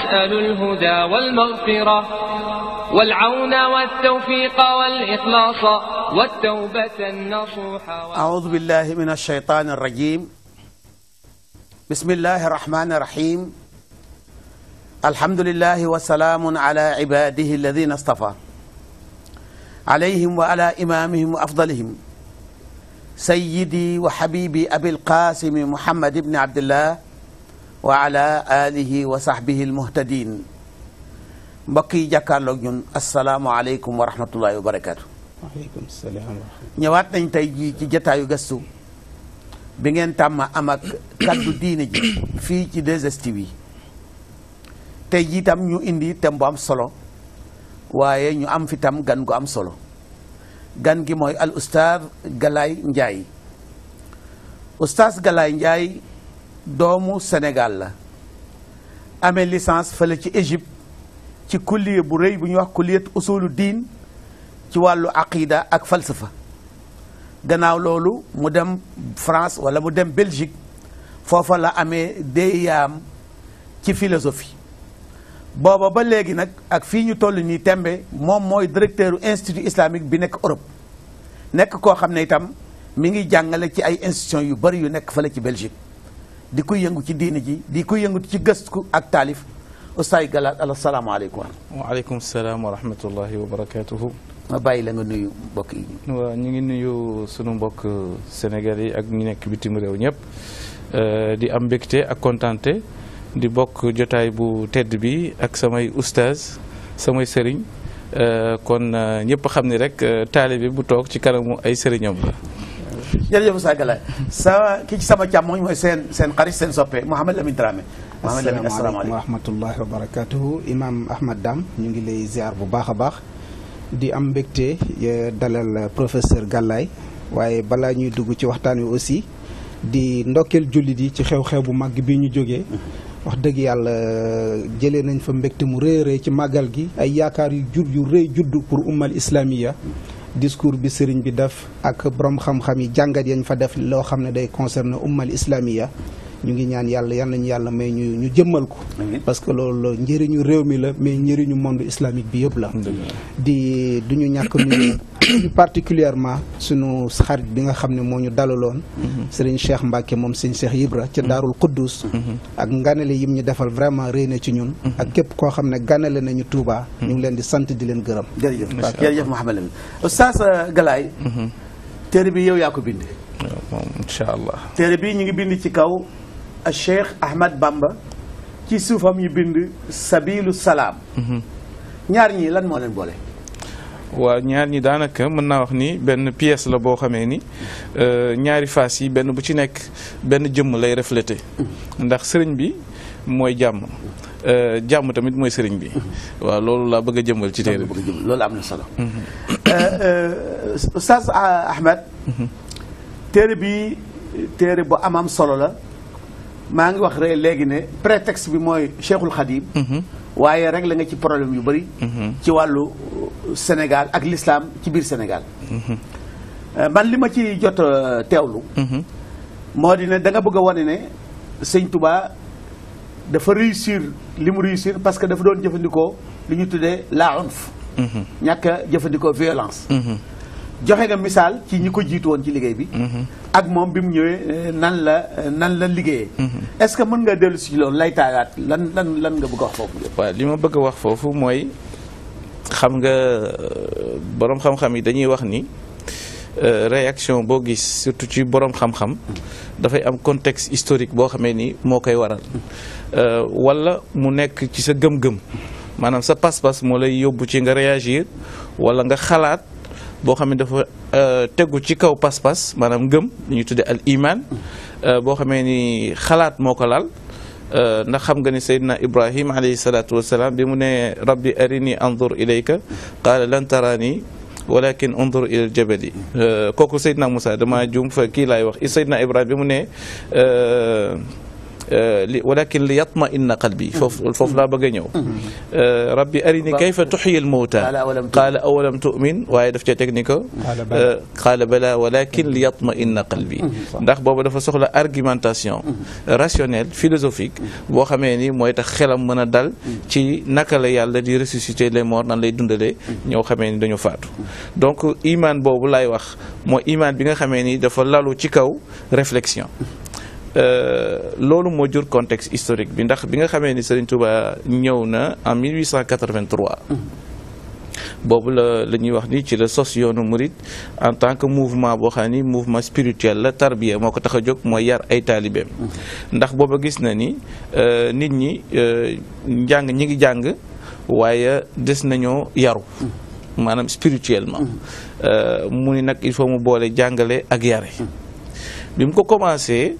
نسأل الهدى والمغفرة والعون والتوفيق والإخلاص والتوبة النصوح أعوذ بالله من الشيطان الرجيم بسم الله الرحمن الرحيم الحمد لله وسلام على عباده الذين اصطفى عليهم وعلى إمامهم وأفضلهم سيدي وحبيبي أبي القاسم محمد بن عبد الله وعلى آله وصحبه المهتدين mbokk yi jàkkaarloog ñun asalaamualeykum wa rahmatullahi wa barakaatu. waaleykum salaam wa rahmatulah. ñëwaat nañ tey jii ci jataayu gëstu bi ngeen tàmm am ak kaddu diine ji fii ci 2STV yi tey jii tam ñu indi thème bu am solo waaye ñu am fi tam gan gu am solo gan gi mooy al ustaaz Galaye Ndiaye ustaaz Galaye Ndiaye doomu Sénégal la amee licence fële ci Égypte ci kulliye bu rëy bu ñuy wax kulliyat usulu diin ci wàllu aqida ak falsafa gannaaw loolu mu dem France wala mu dem Belgique foofa la amee déyaam ci philosophie booba ba léegi nag ak fii ñu toll nii tembe moom mooy directeur institut islamique bi nekk Europe nekk koo xam ne itam mi ngi jàngale ci ay institutions yu bari yu nekk fële ci Belgique di ko yëngu ci diini ji di ko yëngu ci gëstu ak taalif Oustaz Galaye asalaamaaleykum. waaleykum salaam wa rahmatullahi wa barakaatuhu. ma bàyyi la nga nuyu mbokk yi. waaw ñu ngi nuyu sunu mbokk Sénégal yi ak ñu nekk bitim réew ñëpp di am mbégte ak kontante di bokk jotaay bu tedd bi ak samay oustaz samay sëriñ kon ñëpp xam ni rek taalibe bu toog ci kanamu ay sëriñam la. jërëjëf Oustaz Galaye sa ki ci sama càmmoñ mooy seen seen xarit seen soppe Mouhamed Lamine Dramé. Mouhamed Lamine asalaamaaleykum wa rahmatullahi wa barakatuhu imam Ahmad Dam ñu ngi lay ziar bu baax a baax di am mbégte dalal professeur Galaye waaye balaa ñuy dugg ci waxtaan wi aussi di ndokkeel jullit yi ci xew-xew bu màgg bi ñu jógee wax dëgg yàlla jëlee nañ fa mbégte mu rëy rëy ci màggal gi ay yaakaar yu jur yu rëy judd pour ummal islamiya discours bi sëriñ bi def ak borom xam-xam yi jàngat yañ fa def loo xam ne day concerner ummal islamiya ñu ngi ñaan yàlla yal nañu yàlla may ñu ñu jëmmal ko parce que loolu njëriñu réew mi la mais njëriñu monde islamique bi yëpp la di du ñu ñàkk nuyu particulièrement sunu xarit bi nga xam ne moo ñu dalaloon sëriñ Cheikh Mbacke moom sëriñ Cheikh Ibra ca Daarul Quddus ak nganale yim ñu defal vraiment rëy na ci ñun ak képp koo xam ne ganale nañu Touba ñu ngi leen di sant di leen gërëm jërëjëf jërëjëf Mouhamed Lamine Oustaz Galaye téere bi yow yaa ko bind moom incha allah téere bi ñu ngi bind ci kaw Cheikh Ahmad Bamba ci suufam ñu bind sabilu salaam ñaar ñii lan moo leen boole waaw ñaar ñi daanaka mën naa wax ni benn pièce la boo xamee ni ñaari face yi benn bu ci nekk benn jëmm lay reflété ndax sëriñ bi mooy jàmm jàmm tamit mooy sëriñ bi waaw loolu laa bëgg a jëmmal ci téere bi loolu am na solo Oustaz Ahmed téere bi téere bu amam solo la maa ngi wax rek léegi ne prétexte bi mooy Cheikhul Khadim waaye rek la nga ci problème yu bëri ci wàllu Sénégal ak l'islam ci biir Sénégal man li ma ci jot teewlu moo di ne da nga bëgg a wane ne sëñ Touba dafa réussir li mu réussir parce que dafa doon jëfandikoo li ñu tuddee la unf ñàkk a jëfandikoo violence joxe nga misaal ci ñi ko jiitu woon ci liggéey bi ak moom bi mu ñëwee nan la nan la liggéeyee est-ce que mën nga dellu si loolu lay taagaat lan lan lan nga bëgg a wax foofu waaw li ma bëgg a wax foofu mooy xam nga boroom xam-xam yi dañuy wax ni réaction boo gis surtout ci boroom xam-xam dafay am contexte historique boo xamee ni moo koy waral walla mu nekk ci sa gëm-gëm maanaam sa pas-pas moo lay yóbbu ci nga réagir walla nga xalaat boo xam ne dafa tegu ci kaw pas-pas maanaam ngëm li ñuy tudde al iman boo xamee ni xalaat moo ko lal ndax xam nga ni Seydina Ibrahim alayhi salaatu wasalaam bi mu ne rabbi arini andur ilayka qaala lan tarani walakin undur ila al jabali kooku Seydina Moussa dama juum fa kii laay wax Seydina Ibrahim bi mu ne li walakin li yatma inna qalbi foofu foofu laa bëgg a ñëw rabbi arini kayfa tuxyi al mawta qaala awalam tu'min waaye daf cee teg ni ko qaala bala walakin li yatma inna qalbi ndax boobu dafa soxla argumentation rationnelle philosophique boo xamee ni mooy tax xelam mën a dal ci naka la yàlla di ressusciter les morts nan lay dundalee ñoo xamee ni dañu faatu donc iman boobu laay wax mooy iman bi nga xamee ni dafa lalu ci kaw réflexion loolu moo jur contexte historique bi ndax bi nga xamee ni Serigne Touba ñëw na en 1883 boobu la la ñuy wax ni ci la sos yoonu murit en tant que mouvement boo xam ni mouvement spirituel la tarbiya moo ko tax a jóg mooy yar ay taalibeem ndax booba gis na ni nit ñi njàng ñi ngi jàng waaye des nañoo yaru maanaam spirituellement mu ni nag il faut mu boole jàngale ak yare bi mu ko commencé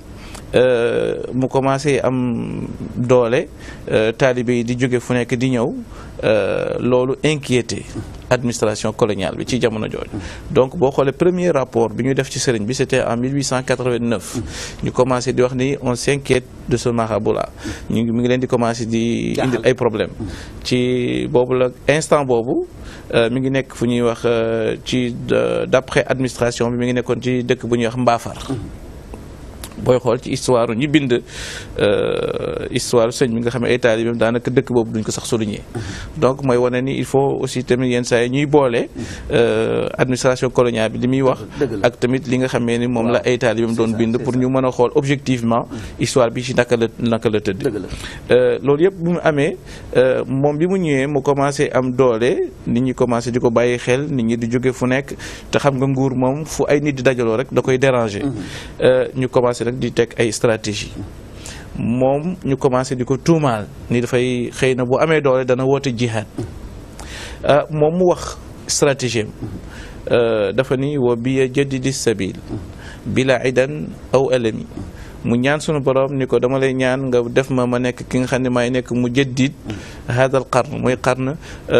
mu commencé am doole taalibe yi di jóge fu nekk di ñëw loolu inquiété administration coloniale bi ci jamono jooju donc boo xoolee premier rapport bi ñu def ci sëriñ bi c'était en 1889 ñu commencé di wax ni on s'inquiète de ce marabout là ñu ngi mi ngi leen di commencé di indil ay problème ci boobu la instant boobu mi ngi nekk fu ñuy wax ci d'après administration bi mi ngi nekkoon ci dëkk bu ñuy wax Mbaafar booy xool ci histoire ñi bind histoire sëñ bi nga xam ne ay taalibeem daanaka dëkk boobu duñ ko sax souligner donc mooy wane ni il faut aussi tamit yenn saa yi ñuy boole administration coloniale bi li muy wax ak tamit li nga xamee ni moom la ay taalibeem doon bind pour ñu mën a xool objectivement histoire bi ci naka la naka la tëdd loolu yëpp bu mu amee moom bi mu ñëwee mu commencé am doole nit ñi commencé di ko bàyyi xel nit ñi di jóge fu nekk te xam nga nguur moom fu ay nit di dajaloo rek da koy déranger ñu commencé rek di teg ay stratégie moom ñu commencé di ko tuumaal ni dafay xëy na bu amee doole dana woote jihad moom mu wax stratégie am dafa ni wa biya jaddidi sabil bila idan aw alami mu ñaan sunu borom ni ko dama lay ñaan nga def ma ma nekk ki nga xam ne maay nekk mu jaddid hada al qarn mooy qarn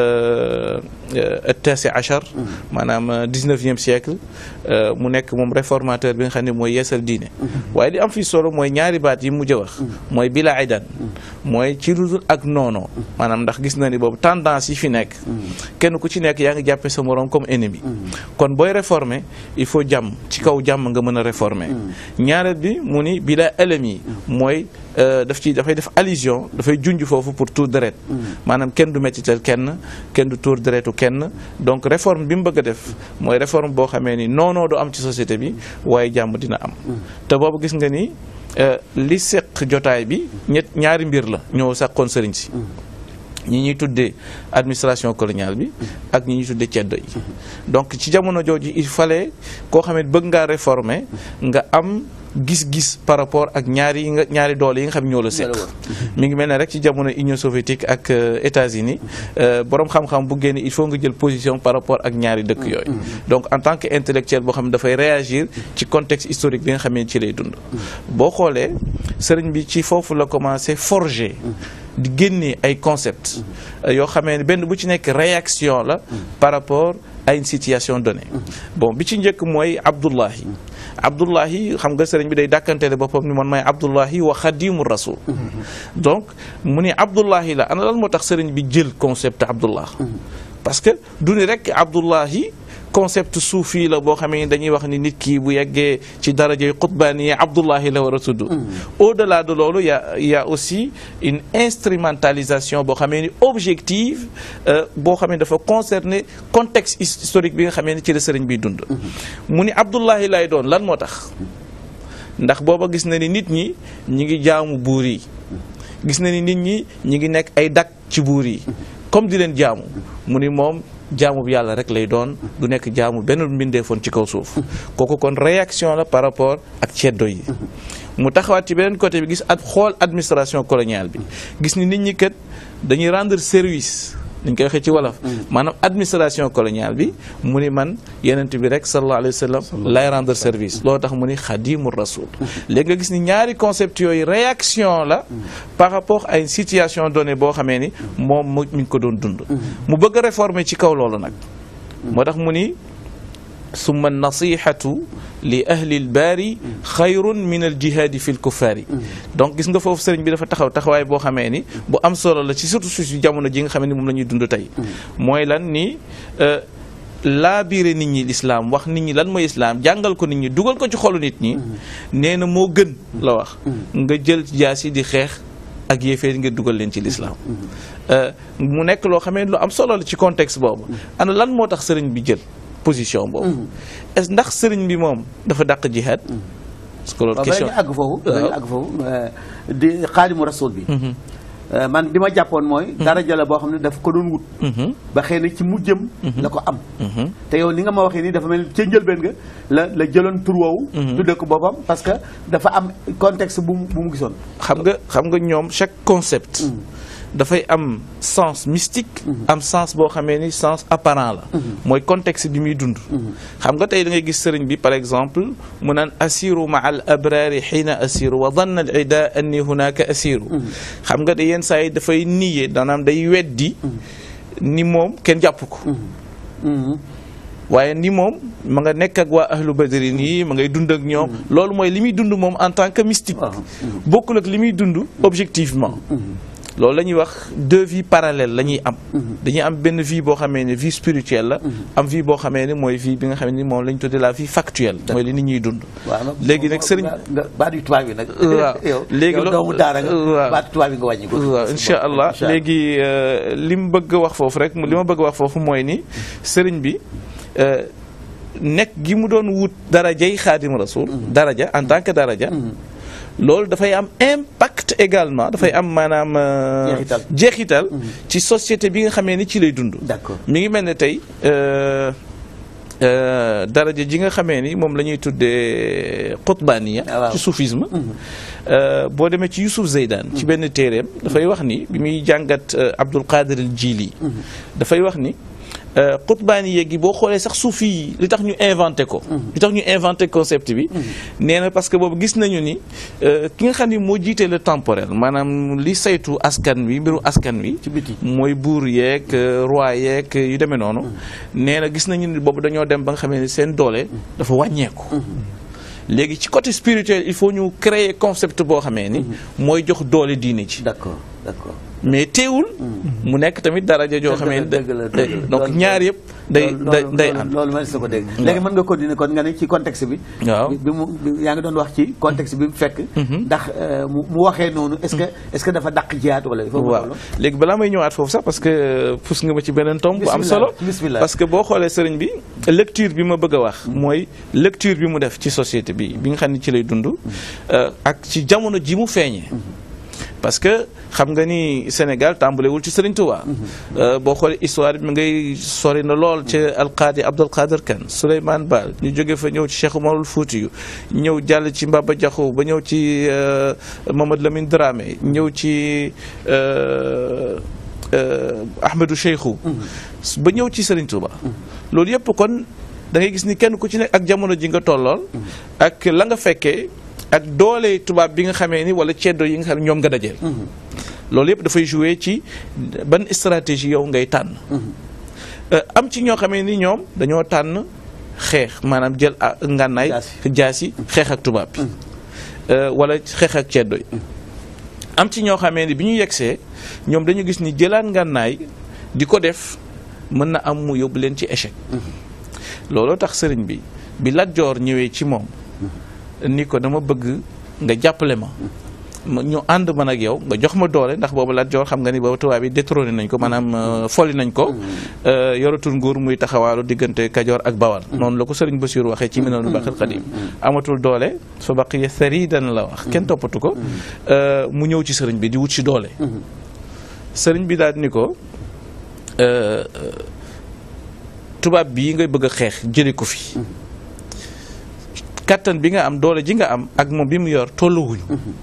tasi achar maanaam dix-neuvième siècle mu nekk moom réformateur bi nga xam ne mooy yeesal diine waaye li am fi solo mooy ñaari baat yi mujj a wax mooy bila idan mooy ci ludul ak noono maanaam ndax gis na ni boobu tendance yi fi nekk kenn ku ci nekk yaa ngi jàppe sa morom comme ennemi kon booy réformer il faut jàmm ci kaw jàmm nga mën a réformer ñaareel bi mu ni bila ëlëm yi mooy daf ci dafay def allusion dafay junj foofu pour tuur deret maanaam kenn du mettital kenn kenn du tuur deretu kenn donc réforme bi mu bëgg a def mooy réforme boo xamee ni noonoo du am ci société bi waaye jàmm dina am te boobu gis nga ni li seq jotaay bi ñett ñaari mbir la ñoo sàqoon sëriñ si ñi ñuy tuddee administration coloniale bi ak ñi ñuy tuddee ceddo yi donc ci jamono jooju il fallait koo xam ne bëgg ngaa réformer nga am gis-gis par rapport ak ñaari yi nga ñaari doole yi nga xam ñoo la seq mi ngi mel ne rek ci jamono Union soviétique ak États-Unis borom xam-xam bu génne il faut nga jël position par rapport ak ñaari dëkk yooyu donc en tant que intellectuel boo xam ne dafay réagir ci contexte historique bi nga xam ne ci lay dund boo xoolee sëriñ bi ci foofu la commencé forger di génnee ay concepts yoo xamee ne benn bu ci nekk réaction la par rapport à une situation donnée bon bi ci njëkk mooy Abdullahi Abdullahi xam nga sëriñ bi day dàkkanteele boppam ni man may Abdullahi wa xadimu rasul donc mu ne Abdullahi la ana lan moo tax sëriñ bi jël concept Abdullah parce que du ni rek Abdullahi concept suufi la boo xamee ni dañuy wax ni nit ki bu yeggee ci darajay xutbaani Abdullahi la war a tudd au delà de loolu y a y a aussi une instrumentalisation boo xamee ni objective boo xamee ni dafa concerner contexte historique bi nga xamee ni ci la sëriñ biy dund mu ni Abdullahi lay doon lan moo tax ndax booba gis na ni nit ñi ñi ngi jaamu buur yi gis na ni nit ñi ñi ngi nekk ay dak ci buur yi comme di leen jaamu mu ni moom jaamu bi yàlla rek lay doon du nekk jaamu benn mbindeefoon ci kaw suuf kooku kon réaction la par rapport ak ceddo yi mu taxawaat ci beneen côté bi gis at xool administration coloniale bi gis ni nit ñi kat dañuy rendre service dañ koy waxee ci wolof maanaam administration coloniale bi mu ni man yenent bi rek sallallahu alayhi wa sallam lay rendre service loolu tax mu ni xadimu rasul léegi nga gis ni ñaari concept yooyu réaction la par rapport à une situation donnée boo xamee ni moom mu mi ngi ko doon dund mu bëgg a réformer ci kaw loolu nag moo tax mu ni summa nasihatu li ahli lbaari xayrun min al jihaadi fi l kuffaari donc gis nga foofu sëriñ bi dafa taxaw taxawaay boo xamee ni bu am solo la ci surtout su jamono ji nga xamee ni moom la ñuy dund tey mooy lan ni laa biire nit ñi lislaam wax nit ñi lan mooy islaam jàngal ko nit ñi dugal ko ci xolu nit ñi nee na moo gën la wax nga jël jaas yi di xeex ak yéefee ngir dugal leen ci lislaam mu nekk loo xamee lu am solo la ci contexte boobu ana lan moo tax sëriñ bi jël position boobu est ndax sëriñ bi moom dafa dàq jihaad parce que loolu question dañu àgg foofu dañu àgg foofu di xaadimu rasul bi man li ma jàppoon mooy daraja la boo xam ne daf ko doon wut ba xëy na ci mujjëm la ko am te yow ni nga ma waxee nii dafa mel ni ca njëlbeen nga la la jëloon tur woowu tudde ko boppam parce que dafa am contexte bu mu bu mu gisoon xam nga xam nga ñoom chaque concept dafay am sens mystique am sens boo xamee ni sens apparent la mooy contexte bi muy dund xam nga tey da ngay gis sëriñ bi par exemple mu naan assiru ma al abrari xiina assiru wa danna al ida anni hunaka assiru xam nga da yenn saa yi dafay niye daanaam day weddi ni moom kenn jàpp ko waaye ni moom ma nga nekk ak waa ahlu badrin yi ma ngay dund ak ñoom loolu mooy li muy dund moom en tant que mystique bokkul ak li muy dund objectivement loolu la ñuy wax deux vies parallèles la ñuy am dañuy am benn vie boo xamee ne vie spirituelle la am vie boo xamee ne mooy vie bi nga xam ne moom la ñu tuddee la vie factuelle mooy li nit ñuy dund léegi nag sëriñ nga baat yu tubaab yi nag waaw léegi yow doomu daara nga waaw baat tubaab yi nga wàññi ko waaw incha allah léegi li mu bëgg a wax foofu rek li ma bëgg a wax foofu mooy ni sëriñ bi nekk gi mu doon wut darajay xaadim rasul daraja en tant que daraja loolu dafay am impact également dafay am maanaam Jeexital. jeexital ci société bi nga xamee ni ci lay dund d'accord mi ngi mel ne tey euh, euh, daraja ji nga xamee ni moom la ñuy tuddee qutbaniya Ah, waaw. ci soufisme euh, boo demee ci Youssouf Zeydan ci benn téeréem dafay wax ni bi muy jàngat euh, Abdul Qadir al Jili dafay wax ni euh, qutbaniya gi boo xoolee sax suufi yi li tax ñu inventé ko li tax ñu inventé concept bi nee na parce que boobu gis nañu ni euh, ki nga xam ni moo jiitee le temporel maanaam li saytu askan wi mbiru askan wi ci biti mooy buur yeeg euh, roi yeeg euh, yu demee noonu nee na gis nañu ni boobu dañoo dem ba nga xamee ni seen doole dafa wàññeeku léegi ci côté spirituel il faut ñu créer concept boo xamee ni mooy jox doole diine ci d'accord d'accord mais teewul mu nekk tamit daraja joo xamee ni dëgg la dëgg la donc loolu- ñaar yëpp day loolu- day loolu- day loolu- am loolu ma sa ko dégg léegi mën nga continuer kon nga ne ci contexte bi waaw bi mu bi- yaa ngi doon wax ci contexte bi mu fekk ndax euh, mu mu waxee noonu est-ce que est-ce que dafa dàq jihaad wala il faut mu waaw loolu léegi balaa may ñëwaat foofu sax parce que pousse nga ma ci beneen tomb bu am Bismillah, solo bismillah. parce que boo xoolee sëriñ bi lecture bi ma bëgg a wax mooy lecture bi mu def ci société bi bi nga xam ne ci lay dund euh, ak ci jamono ji mu feeñee parce que xam nga ni Sénégal tàmbalewul ci Sëriñ Tuubaa Euh, boo xoolee histoire bi ngay sori na lool ci alqaadi Abdul Qadir Kan Souleymane Baal ñu jóge fa ñëw ci Cheikh Umarul Fuutiyu ñëw jàll ci Mbaba Jaxu ba ñëw ci euh, Mamadou Lamine Dramé ñëw ci euh, euh, Ahmadou Cheikhou ba ñëw ci Sëriñ Tuubaa loolu yëpp kon da ngay gis ni kenn ku ci nekk ak jamono ji nga tollool ak la nga fekkee ak doole tubaab bi nga xamee ni wala ceddo yi nga xam ne ñoom nga dajeel loolu yëpp dafay jouer ci ban stratégie yow ngay tànn Euh, am ci ñoo xamee ni ñoom dañoo tànn xeex maanaam jël ah, ngànnaay Jaasi. jaasi xeex ak tubaab bi Euh, wala xeex ak ceddo yi am ci ñoo xamee ni bi ñu yegsee ñoom dañu gis ni jëlaat ngànnaay di ko def mën na am mu yóbbu leen ci échec looloo tax sëriñ bi bi Lat Joor ñëwee ci moom ni ko dama bëgg nga jàppale ma ma ñu ànd man ak yow nga jox ma doole ndax boobu Lat Joor xam nga ni boobu tubaab yi détrôné nañ ko maanaam euh, folli nañ ko euh, yoratul nguur muy taxawaalu diggante Kajoor ak Bawal noonu la ko sëriñ Basiir waxee ci Minanul Baaxil Xadiim amatul doole fa baqiya saridan la wax kenn toppatu ko euh, mu ñëw ci sëriñ bi di wut ci doole sëriñ bi daal ni ko euh, tubaab bii ngay bëgg a xeex jële ko fi kattan bi nga am doole ji nga am ak moom bi mu yor tolluwuñu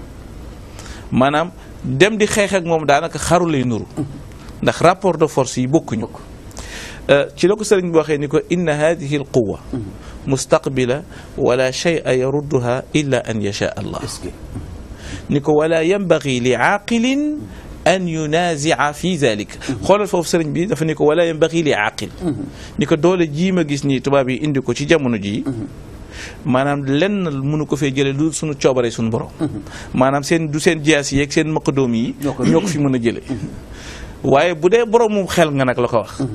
maanaam dem di xeex ak moom daanaka xaru lay nuru ndax rapport de force yi bokkuñu Euh, ci la ko sëriñ bi waxee ni ko inna hadihi al quwa mustaqbila wala shay'a yarudduha illa an yasha allah est-ce que ni ko wala yanbaghi li aaqilin an yunazia fi zalik xoolal foofu sëriñ bi dafa ni ko wala yambaxi li aqil ni ko doole jii ma gis nii tubaab yi indi ko ci jamono jii maanaam lenn mënu ko fee jële lu suñu coobare suñu borom maanaam seen du seen jiyaas yi ak seen maqadoom yi Ñoo ko- ñoo ko fi mën a jële waaye bu dee boroomu xel nga nag la ko wax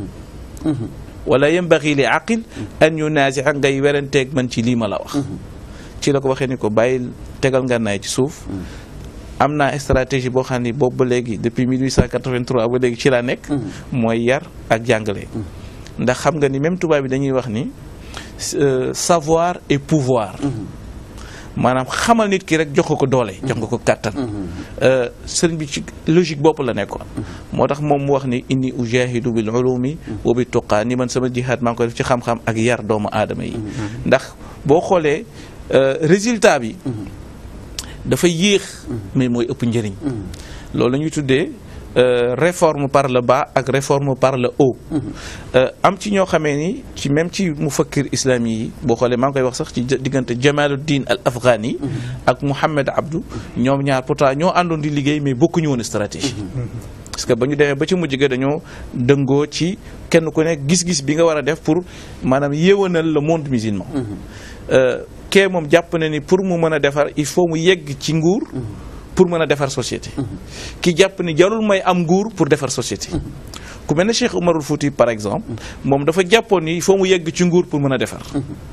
wala yambaxi li aqil an yunazia ngay weranteeg man ci lii ma la wax ci la ko waxee ni ko bàyyil tegal ngànnaay ci suuf am naa stratégie boo xam ni boobu ba léegi depuis 1883 ba léegi ci laa nekk mooy yar ak jàngale ndax xam nga ni même tubaab bi dañuy wax ni euh, savoir et pouvoir maanaam xamal nit ki rek jox ko ko doole jox nga ko kàttan Euh, sëriñ bi ci logique bopp la nekkoon moo tax moom mu wax ni inni ujahidu bil ulumi wa bi tuqaa ni man sama jihaad maa ngi ko def ci xam-xam ak yar doomu aadama yi ndax boo xoolee euh, résultat bi dafa yéex mais mooy ëpp njëriñ loolu la ñuy tuddee euh, réforme par le bas ak réforme par le haut Euh, am ci ñoo xamee ni ci même ci mufakkir islami yi boo xoolee maa ngi koy wax sax ci diggante Jamaluddin al Afghani ak Mouhamed Abdou ñoom ñaar pourtant ñoo àndoon di liggéey mais bokkuñu woon stratégie parce que ba ñu demee ba ci mujj ga dañoo dëngoo ci kenn ku nekk gis-gis bi nga war a def pour maanaam yéwanal le monde musulman Euh, kee moom jàpp na ni pour mu mën a defar il faut mu yegg ci nguur pour mën a defar société ki jàpp ni jarul may am nguur pour defar société ku mel ne Cheikh Umarul Fouti par exemple moom dafa jàppoon ni il faut mu yegg ci nguur pour mën a defar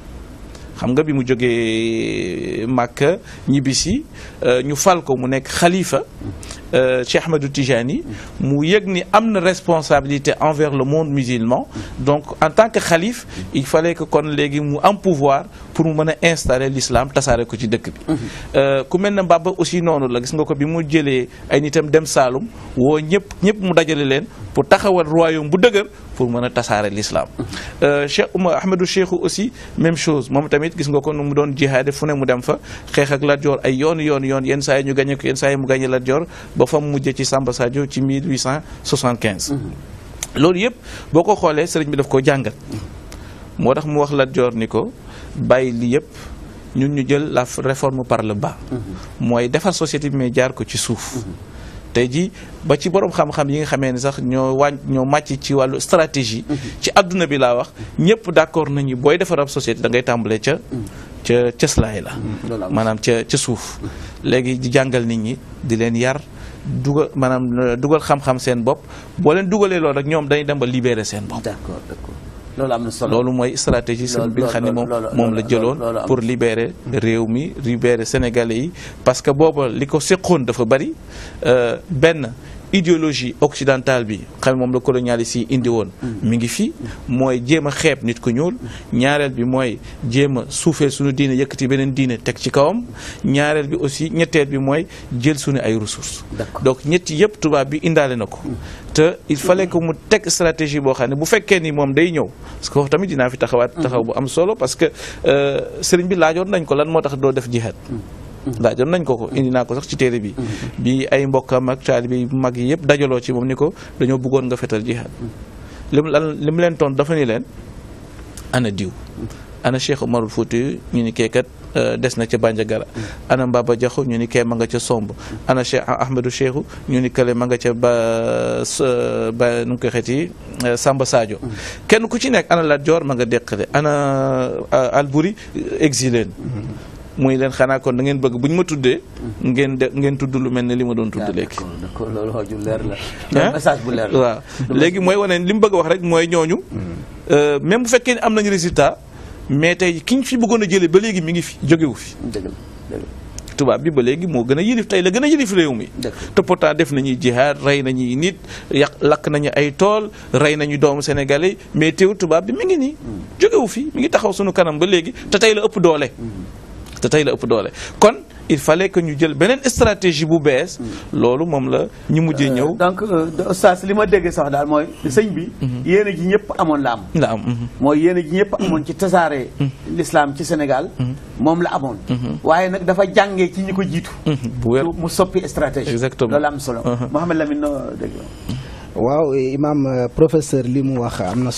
xam nga bi mu jógee Màkka ñibbisi euh, ñu fal ko mu nekk xalifa euh, Cheikh Ahmadou Tijani mu yëg ni am na responsabilité envers le monde musulman donc en tant que xalif il fallait que kon léegi mu am pouvoir pour mu mën a installer l'islam tasaare ko ci dëkk bi Euh, ku mel ne Mbaba aussi noonu la gis nga ko bi mu jëlee ay nitam dem Saalum woo ñëpp ñëpp mu dajale leen pour taxawal royaume bu dëgër pour mën a tasaare l'islam Euh, Cheikh Oumar Ahmadou Cheikhou aussi même chose moom tamit gis nga ko nu mu doon jihaade fu ne mu dem fa xeex ak Lat Joor ay yoon yoon yoon yenn saa yi ñu gañe ko yenn saa yi mu gañe Lat Joor ba fa mu mujjee ci Samba Sadio ci 1875 loolu yëpp boo ko xoolee sëriñ bi daf ko jàngat moo tax mu wax Lat Joor ni ko bàyyi li yëpp ñun ñu jël la réforme par le bas mooy defar société bi mais jaar ko ci suuf tey ji ba ci borom xam-xam yi nga xamee ni sax ñoo wàññ ñoo màcc ci wàllu stratégie ci adduna bi laa wax ñëpp d'accord nañu booy defar ab société da ngay tàmbalee ca ca cëslaay la loolu am maanaam ca ca suuf léegi di jàngal nit ñi di leen yar dugal maanaam dugal xam-xam seen bopp boo leen dugalee loolu rek ñoom dañuy dem ba libérer seen bopp d'accord d'accord loolu am na solo loolu mooy stratégie sëñ bi nga xam ne moom loolu- moom la loolu- jëloon loolu am. pour libérer réew mi libérer sénégalais yi parce que booba li ko séqoon dafa bari euh, benn idéologie occidentale bi xam ne moom la colonialiste yi indi woon mi ngi fi mooy jéem a xeeb nit ku ñuul ñaareel bi mooy jéem a suufeel suñu diine yëkkati beneen diine teg ci kawam ñaareel bi aussi ñetteel bi mooy jël suñu ay ressources D'accord. donc ñetti yëpp tubaab bi indaale na ko te il fallait que mu teg stratégie boo xam ne bu fekkee ni moom day ñëw parce que foofu tamit dinaa fi taxawaat taxaw bu am solo parce que euh, sëriñ bi laajoon nañ ko lan moo tax doo def jihad laajoon nañ ko ko indi naa ko sax ci téere bi bi ay mbokkam ak taalibe yu mag yi yëpp dajaloo ci moom ni ko dañoo bëggoon nga fetal jihad li mu lan li mu leen toon dafa ni leen ana diw ana Cheikh Omarul Fouti ñu ni keekat des na ca Bandiagara ana Mbaba Diakhou ñu ni kee ma nga ca Somb ana Cheikh Ahmadou Cheikhou ñu ni kale ma nga ca ba s- ba nu mu koy xeeti Samba Sadio kenn ku ci nekk ana Lat Joor ma nga deqale ana Albouri exilé muy leen xanaa kon da ngeen bëgg bu ñu ma tuddee ngeen de ngeen tudd lu mel ne li ma doon tudd léegi d'accord d'accord loolu wax ju leer la ah loolu message bu leer la waaw léegi mooy wane li mu bëgg a wax rek mooy ñooñu euh, même bu fekkee ne am nañu résultat mais tey ki ñu fi bëggoon a jëlee ba léegi mi ngi fi jógewu fi dëgg la dëgg la tubaab bi ba léegi moo gën a yilif tey la gën a yilif réew mi Dëgg. te pourtant def nañuy jihaad rey nañuy nit yàq lakk nañu ay tool rey nañu doomu sénégalais mais teew tubaab bi mi ngi nii jógewu fi mi ngi taxaw sunu kanam ba léegi te tey la ëpp doole te tey la ëpp doole kon il fallait que ñu jël beneen stratégie bu bees loolu moom la ñu mujjee ñëw donc euh, oustaz li ma déggee sax daal mooy sëñ bi yéene ji ñëpp amoon la am la am mhm. mooy yéene ji ñëpp amoon ci tasaare l'islam ci Sénégal moom la amoon waaye nag dafa jàngee ci ñi ko jiitu Mhm, bu wér mu soppi stratégie Exactement. loolu am solo Uh-huh. Mouhamed Lamine noo dégg waaw imam euh, professeur li mu wax am na solo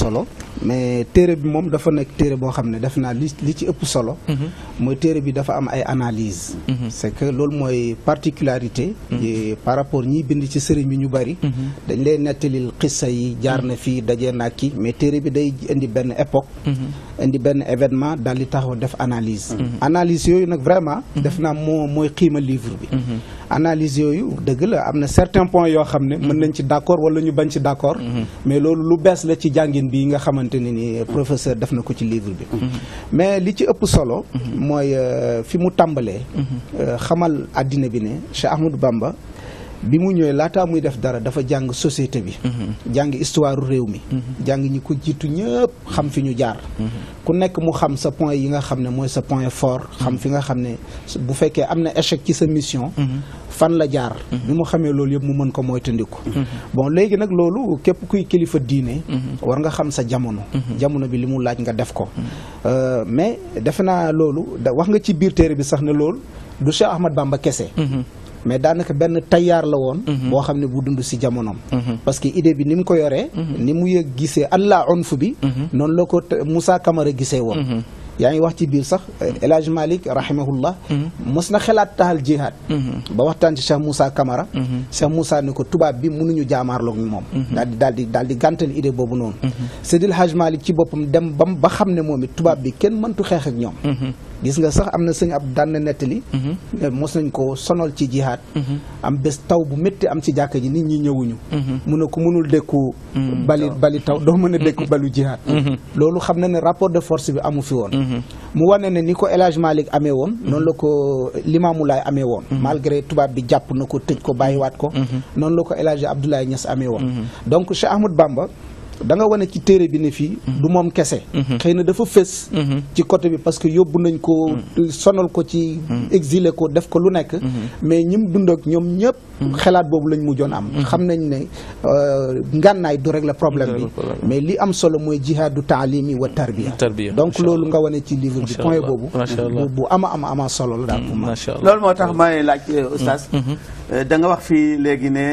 mais téere bi moom dafa nekk téere boo xam ne def naa li li ci ëpp solo mooy téere bi dafa am ay analyse c'est que loolu mooy particularité yi par rapport ñiy bind ci sëriñ bi ñu bari dañ lay nettalil xissa yi jaar na fii dajee naa kii mais téere bi day indi benn époque indi benn événement daal di taxaw def analyse analyse yooyu nag vraiment def naa moo mooy xiima livre bi analyse yooyu dëgg la am na certains points yoo xam ne mën nañ ci d'accord wala ñu bañ ci d'accord mais loolu lu bees la ci jàngin bi nga xamante ne ni professeur def na ko ci livre bi mais li ci ëpp solo mooy euh, fi mu tàmbalee euh, xamal àddina bi ne Cheikh Ahmadou Bamba bi mu ñëwee laataa muy def dara dafa jàng société bi jàng histoire réew mi jàng ñi ko jiitu ñëpp xam fi ñu jaar ku nekk mu xam sa point yi nga xam ne mooy sa point fort xam fi nga xam ne bu fekkee am na échec ci sa mission fan la jaar bi mu xamee loolu yëpp mu mën ko moytandiku bon léegi nag loolu képp kuy kilifa diine war nga xam sa jamono jamono bi li mu laaj nga def ko Euh, mais defe naa loolu da wax nga ci biir téere bi sax ne loolu du Cheikh Ahmad Bamba kese mais daanaka benn tayaar la woon boo xam ne bu dund si jamonoom parce que idée bi ni mu ko yoree ni mu yëg gisee allah unf bi noonu la ko te- Moussa Camara gisee woon yaa ngi wax ci biir sax El Hadj Malick rahimahullah mos na xelaat taxal jihaad ba waxtaan ci Cheikh Moussa Camara Cheikh Moussa ne ko tubaab bi mënuñu jaamaarloog moom daal di daal di daal di gàntal idée boobu noonu Seydil Hadj Malick ci boppam dem bam ba xam ne moom it tubaab bi kenn mëntu xeex ak ñoom gis nga sax am na sëñ ab daan na nettali ne mos nañ ko sonal ci jihaad am bés taw bu métti am ci jàkka ji nit ñi ñëwuñu mu ne ko mënul dékku bali bali taw doo mën a dékku balu jihaad loolu xam na ne rapport de force bi amu fi woon mu wane ne ni ko El Hadj Malick amee woon noonu la ko Limaamu Laay amee woon malgré tubaab bi jàpp na ko tëj ko bàyyiwaat ko noonu la ko El Hadj Abdoulaye Niass amee woon donc Cheikh Ahmad Bamba da nga wane ci téere bi ne fii du moom kese xëy na dafa fës ci côté bi parce que yóbbu nañ ko sonal ko ci exilé ko def ko lu nekk mais ñim dund ak ñoom ñëpp xelaat boobu lañ mujjoon am xam nañ ne euh, ngànnaay du régler problème bi mais li am solo mooy jihaadu taalimi wa tarbiya Tarbiya, donc macha loolu nga wane ci livre bi Macha point Allah, boobu macha Allah. bu bu ama ama ama solo la daal pour man macha allah loolu moo tax may laaj oustaz da nga wax fii léegi ne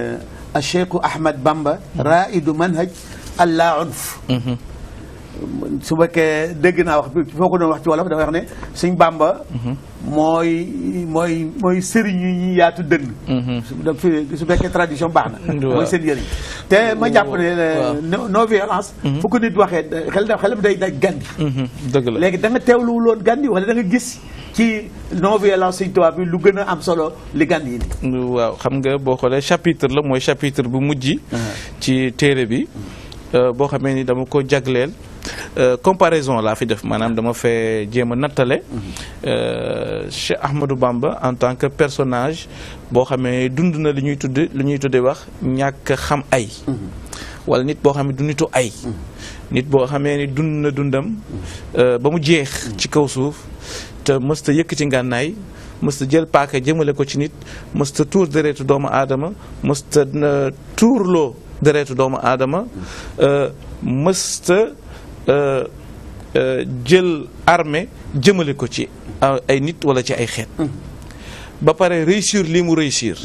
a cheikhu ahmad bamba raidu manhaj allah unf su fekkee dégg naa wax bi foo ko doon wax ci wolof dafa wax ne suñ bamba mooy mooy mooy sëriñ yi ñuy yaatu dënn su da- fi- su fekkee tradition baax na Waaw. mooy seen yëriñ te ma jàpp ne Waaw. non non violence fu ko nit waxee da- xel da- xelam day daj gandi dëgg la léegi da nga teewluwuloon Gandhi wala da nga gis ci non violence Sëñ Tuubaa bi lu gën a am solo li Gandhi indi. waaw xam nga boo xoolee chapitre la mooy chapitre bu mujj ci téere bi euh, boo xamee ni dama ko jagleel euh, comparaison laa fi def maanaam dama fee jéem a nattale euh, Cheikh Ahmadou Bamba en tant que personnage boo xamee dund na li ñuy tudd li ñuy tudde wax ñàkk xam ay wala nit boo xam ne du nitu ay nit boo xamee ni dund na dundam euh, ba mu jeex ci kaw suuf te mësta yëkkati ngànnaay mësta jël paaka jëmale ko ci nit mësta tuur deretu doomu aadama mësta na tuurloo deretu doomu aadama euh, mësta euh, euh, jël armée jëmale ko ci a- ay nit wala ci ay xeet ba pare réussir li mu réussir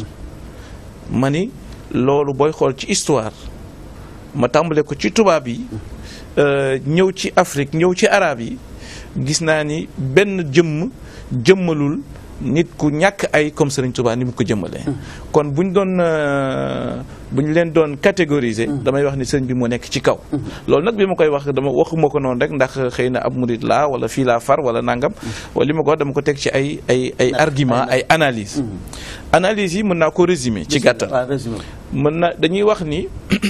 ma ni loolu booy xool ci histoire ma tàmbale ko ci tubaab yi euh, ñëw ci Afrique ñëw ci arab yi gis naa ni benn jëmm jëmmalul nit ku ñàkk ay comme Serigne Touba ni mu ko jëmmalee. kon bu ñu doon euh, bu ñu leen doon catégoriser. damay wax ni sëñ bi moo nekk ci kaw. loolu nag bi ma koy wax dama waxuma ko noonu rek ndax xëy na ab murid laa wala fii laa far wala nangam. wala li ma ko wax dama ko teg ci ay ay ay argument ay analyse analyse yi mën naa ko résumer ci gàttal. waaw résumé. mën na dañuy wax ni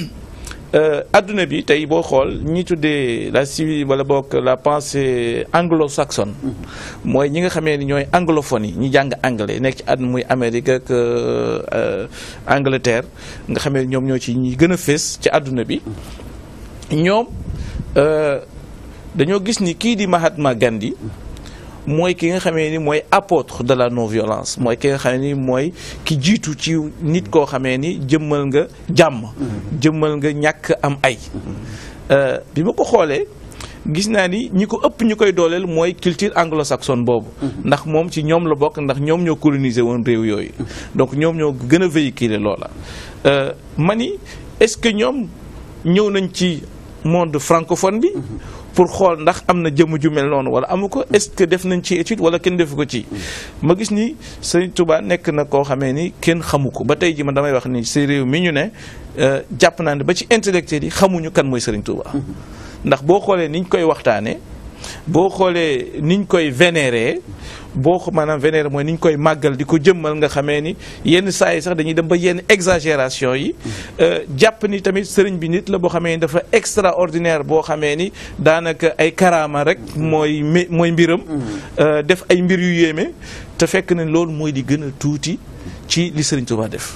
euh, adduna bi tey boo xool ñi tuddee la civil wala bokk la pensée anglo-saxonne mooy ñi nga xamee ni ñooy anglophone yi ñi jàng anglais nekk ci àdduna muy Amérique ak euh, euh, Angleterre nga xamee ni ñoom ñoo ci ñi gën a fés ci àdduna bi ñoom euh, dañoo gis ni kii di Mahatma Gandhi mooy ki nga xamee ni mooy apôtre de la non violence mooy ki nga xamee ni mooy ki jiitu ci nit koo xamee ni jëmmal nga jàmm jëmmal nga ñàkk am ay Euh, bi ma ko xoolee gis naa ni ñi ko ëpp ñu koy dooleel mooy culture anglo-saxonne boobu ndax moom ci ñoom la bokk ndax ñoom ñoo coloniser woon réew yooyu donc ñoom ñoo gën a véhiculer loola Euh, ma ni est-ce que ñoom ñëw nañ ci monde francophone bi pour xool ndax am na jëmm ju mel noonu wala amu ko est-ce que def nañ ci étude wala kenn defu ko ci ma gis ni Serigne Touba nekk na koo xamee ni kenn xamu ko ba tey ji man damay wax ni si réew mi ñu ne euh, jàpp naa ne ba ci intellectuel yi xamuñu kan mooy Serigne Touba ndax boo xoolee niñ koy waxtaanee boo xoolee niñ koy vénérer boo ko maanaam vénérer mooy niñ koy màggal di ko jëmmal nga xamee ni yenn saa yi sax dañuy dem ba yenn exagération yi euh, jàpp ni tamit sëriñ bi nit la boo xamee ni dafa extraordinaire boo xamee ni daanaka ay karaama rek mooy mi mooy mbiram euh, def ay mbir yu yéeme te fekk na loolu mooy di gën a tuuti ci li sëriñ Tuubaa def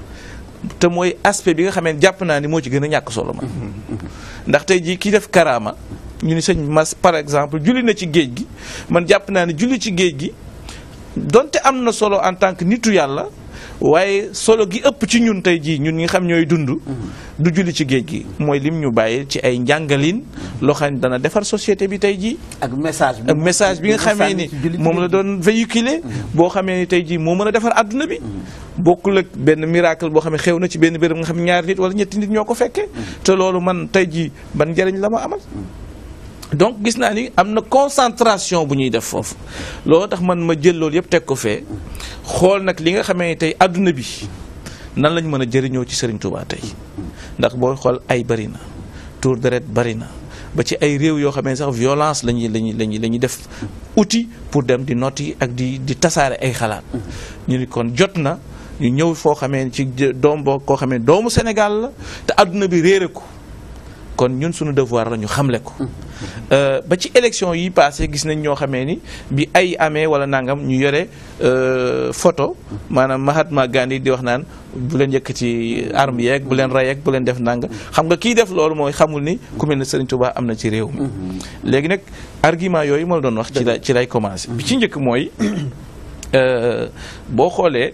te mooy aspect bi nga xamee ni jàpp naa ni moo ci gën a ñàkk solo ma ndax tey jii ki def karaama ñu ni sëñ mas par exemple julli na ci géej gi man jàpp naa ne julli ci géej gi donte am na solo en tant que nitu yàlla waaye solo gi ëpp ci ñun tey jii ñun ñi nga xam ñooy dund du julli ci géej gi mooy lim ñu bàyyi ci ay njàngalin loo xam ne dana defar société bi tey jii ak message bi ak message bi nga xamee ni moom la doon véhiculer boo xamee ni tey jii moo mën a defar àdduna bi bokkul ak benn miracle boo xam ne xew na ci benn béréb nga xam ne ñaari nit wala ñetti nit ñoo ko fekkee te loolu man tey jii ban njëriñ la ma amal donc gis naa ni am na concentration bu ñuy def foofu loolu tax man ma jël loolu yëpp teg ko fee xool nag li nga xamee ni tey àdduna bi nan lañ mën a jëriñoo ci Serigne Touba tey ndax booy xool ay bari na tour deret bari na ba ci ay réew yoo xamee sax violence lañuy lañuy lañuy la ñuy def outil pour dem di noti ak di di tasaare ay xalaat ñu ni kon jot na ñu ñëw foo xamee ni ci doom boo koo xamee doomu Sénégal la te àdduna bi réere ko kon ñun suñu devoir la ñu xamle ko ba ci élection yi passé gis nañ ñoo xamee ni bi ay amee wala nangam ñu yore photo maanaam Mahatma Gandhi di wax naan bu leen yëkkati arme yeeg bu leen rey yeeg bu leen def nanga xam nga kii def loolu mooy xamul ni ku mel ne Serigne Touba am na ci réew mi. léegi nag argument yooyu ma la doon wax. ci la ci lay commencé. bi ci njëkk mooy boo xoolee.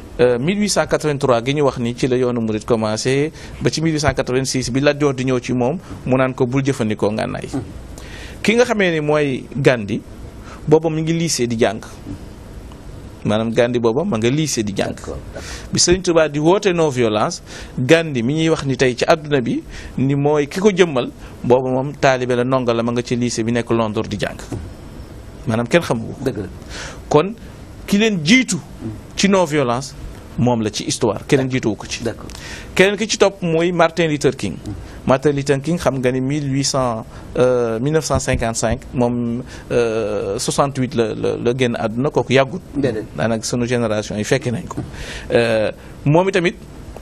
1883 gi ñu wax ni ci la yoonu murit commencé ba ci 1886 bi Lat Joor di ñëw ci moom mu naan ko bul jëfandikoo ngànnaay ki nga xamee ni mooy Gandhi booba mu ngi lycée di jàng maanaam Gandhi booba ma nga lycée di jàng bi Sëriñ Tuubaa di woote non violence Gandhi mi ñuy wax ni tey ci àdduna bi ni mooy ki ko jëmmal booba moom taalibe la ndongo la ma nga ci lycée bi nekk Londres di jàng maanaam kenn xamu ko dëgg la kon ki leen jiitu ci non violence moom la ci histoire keneen jiituwu ko ci d'accord keneen ki ci topp mooy Martin Luther King Martin Luther King xam nga ni 1800 euh, 1955 moom euh, 68 la la la génn àdduna kooku yàggut déedéet daanaka sunu génération yi fekke nañ ko Euh, moom itamit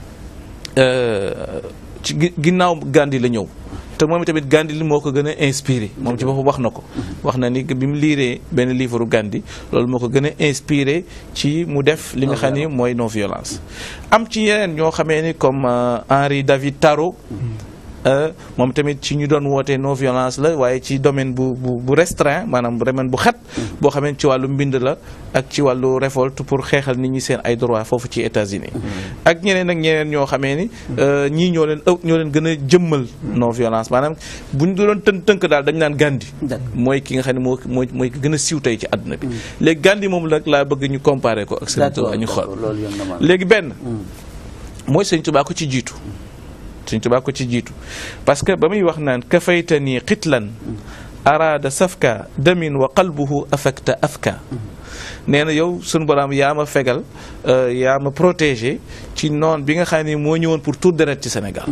euh, ci gi- ginnaaw Gandhi la ñëw te moom itamit Gandhi li moo ko gën a inspiré moom ci boppam wax na ko wax na ni bi mu liiree benn livre Gandhi loolu moo ko gën a inspiré ci mu def li nga xam ni mooy non violence am ci yeneen ñoo xamee ni comme euh, Henri David Thoreau euh, moom tamit ci ñu doon wootee non violence la waaye ci domaine bu bu bu restreint maanaam domaine bu xat boo xamee ni ci wàllu mbind la ak ci wàllu révolte pour xeexal nit ñi seen ay droit foofu ci États-Unis ak ñeneen ak ñeneen ñoo xamee ni euh, ñii ñoo leen ëpp ñoo leen gën a jëmmal non violence maanaam bu ñu doon tënk tënk daal dañu naan Gandhi D'accord. mooy ki nga xam ne moo mooy mooy ki gën a siiw tey ci àdduna bi léegi Gandhi moom nag laa bëgg ñu comparer ko ak Sëriñ d'accord Tuubaa ñu xool d'accord, loolu yoon na ma léegi benn mooy Sëriñ Tuubaa ko ci jiitu Sëriñ Tuubaa ko ci jiitu parce que ba muy wax naan kafaytani xitlan araada safka damin wa qalbuhu afakta afka nee na yow sunu borom yaa ma fegal euh, yaa ma protégé ci noon bi nga xam ne moo ñëwoon pour tout deret ci Sénégal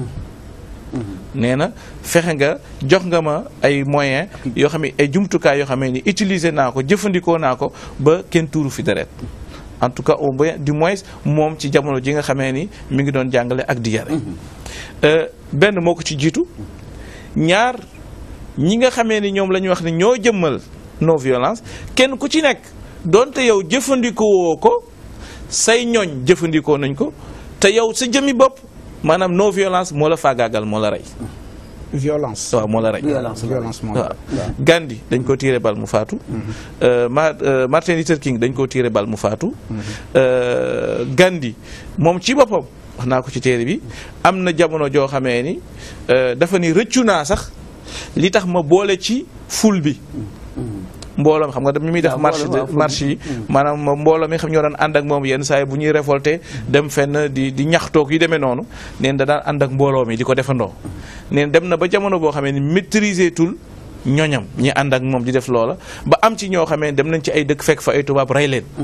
nee na fexe nga jox nga ma ay moyens yoo xam ne ay jumtukaay yoo xam ne ni utiliser naa ko jëfandikoo naa ko ba kenn tuuru fi deret en tout cas au moins du moins moom ci jamono ji nga xamee ni mi ngi doon jàngale ak di yare Euh, benn moo ko ci jiitu ñaar ñi nga xamee ni ñoom la ñu wax ne ñoo jëmmal non violence kenn ku ci nekk donte yow jëfandikoo ko say ñooñ jëfandikoo nañ ko te yow sa jëmmi bopp maanaam non violence moo la faagaagal moo la rey violence waaw moo la rey violence violence moom waaw Gandhi dañ ko tiire bal mu faatu Euh, Ma- euh, Martin Luther King dañ ko tiire bal mu faatu Euh, Gandhi moom ci boppam wax naa ko ci téere bi am na jamono joo xamee ni euh, dafa ni rëccu naa sax li tax ma boole ci ful bi mbooloo mi xam nga mi muy def waaw, marche mbooloo, waaw, de ful marche yi maanaam mbooloo mi xam ñoo daan ànd ak moom yenn saa yi bu ñuy révolté dem fenn di di ñaxtoog yu demee noonu neen da daan ànd ak mbooloo mi di ko defandoo ne dem na ba jamono boo xamee ni maîtriser tul ñoñam ñi ànd ak moom di def loola ba am ci ñoo xamee dem nañ ci ay dëkk fekk fa ay tubaab rey leen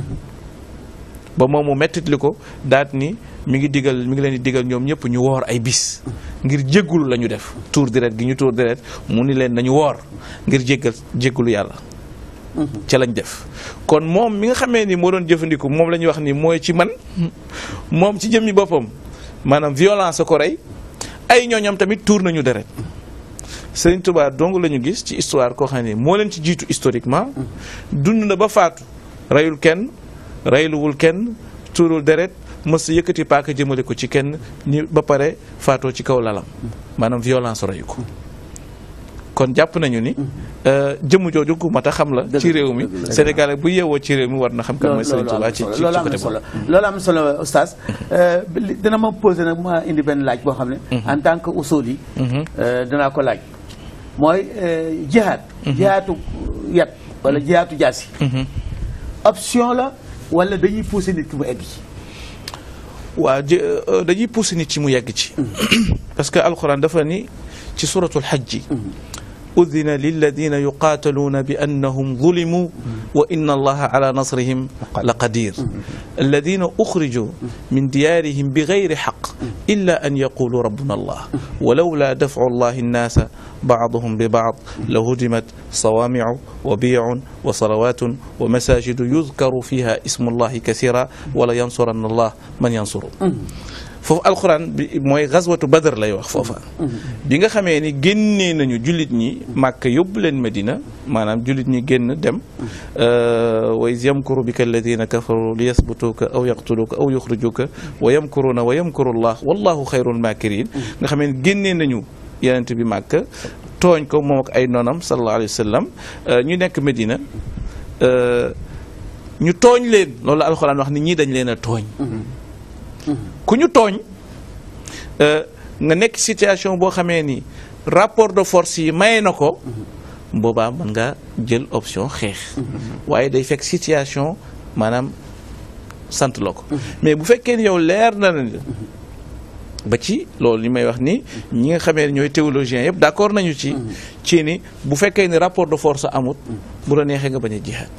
ba moom mu mettit li ko daat ni mi ngi digal mi ngi leen di digal ñoom ñëpp ñu woor ay bis ngir jéggulu la ñu def tuur deret gi ñu tuur deret mu ni leen nañu woor ngir jéggal jéggulu yàlla ca lañ def kon moom mi nga xamee ni moo doon jëfandiku moom la ñuy wax ni mooy ci man moom ci jëmmi boppam maanaam violence ko rey ay ñooñam tamit tuur nañu deret Sëriñ Tuubaa dong la ñu gis ci histoire koo xam ne moo leen ci jiitu historiquement dund na ba faatu reyul kenn reyluwul kenn tuurul deret mës sa yëkkati paaka jëmale ko ci kenn ni ba pare faatoo ci kaw lalam maanaam violence reyu ko kon jàpp nañu ni jëmm jooju ku mat a xam la ci réew mi Sénégal bu yeewoo ci réew mi war na xam kan mooy Sëriñ Tuubaa ci ci loolu am côté na solo loolu am na solo oustaz dina ma posé nag ma indi benn laaj boo xam ne en tant que usul yi dinaa ko laaj mooy jihaad jihaatu yat wala jihaatu jaasi option la wala dañuy poussé nit ki mu egg ci waaw dañuy poussé nit ci mu yegg ci parce que alxuraan dafa ni ci suratul xajji udina lilladina yuqaataluuna bi annahum zulimuu wa inna allaha ala nasrihim la qadir alladina uxrijuu min diyaarihim bi gayri xaq illa an yaqulu rabbuna allah walawla dafcu allahi annaasa bacduhum bi bacd la hudimat sawaamicu wa biyacun wa salawatun wa masajidu yudkaru fiha ismu allahi kasira wala yansuranna allah man yansuru foofu alxuraan bi mooy xaswatu badar lay wax foofa bi nga xamee ni génnee nañu jullit ñi màkk yóbbu leen medina maanaam jullit ñi génn dem wa iz yamkuru bika alladina kafaru li yasbutuka aw yaqtuluka aw yuxrijuka wa yamkuruna wa yamkuru llah wallahu xayrul makirin nga xamee ni génnee nañu yenent bi màkk tooñ ko moom ak ay noonam sallallahu alayhi wa sallam ñu nekk medina ñu tooñ leen loolu la alxuraan wax ni ñii dañ leen a tooñ ku ñu tooñ nga nekk situation boo xamee ni rapport de force yi maye na ko boobaa mën nga jël option xeex waaye day fekk situation maanaam sant la ko mais bu fekkee ni yow leer na la ba ci loolu li may wax ni ñi nga xamee ne ñooy théologiens yëpp d'accord nañu ci ci ni bu fekkee ni rapport de force amut bu la neexee nga bañ a jihaad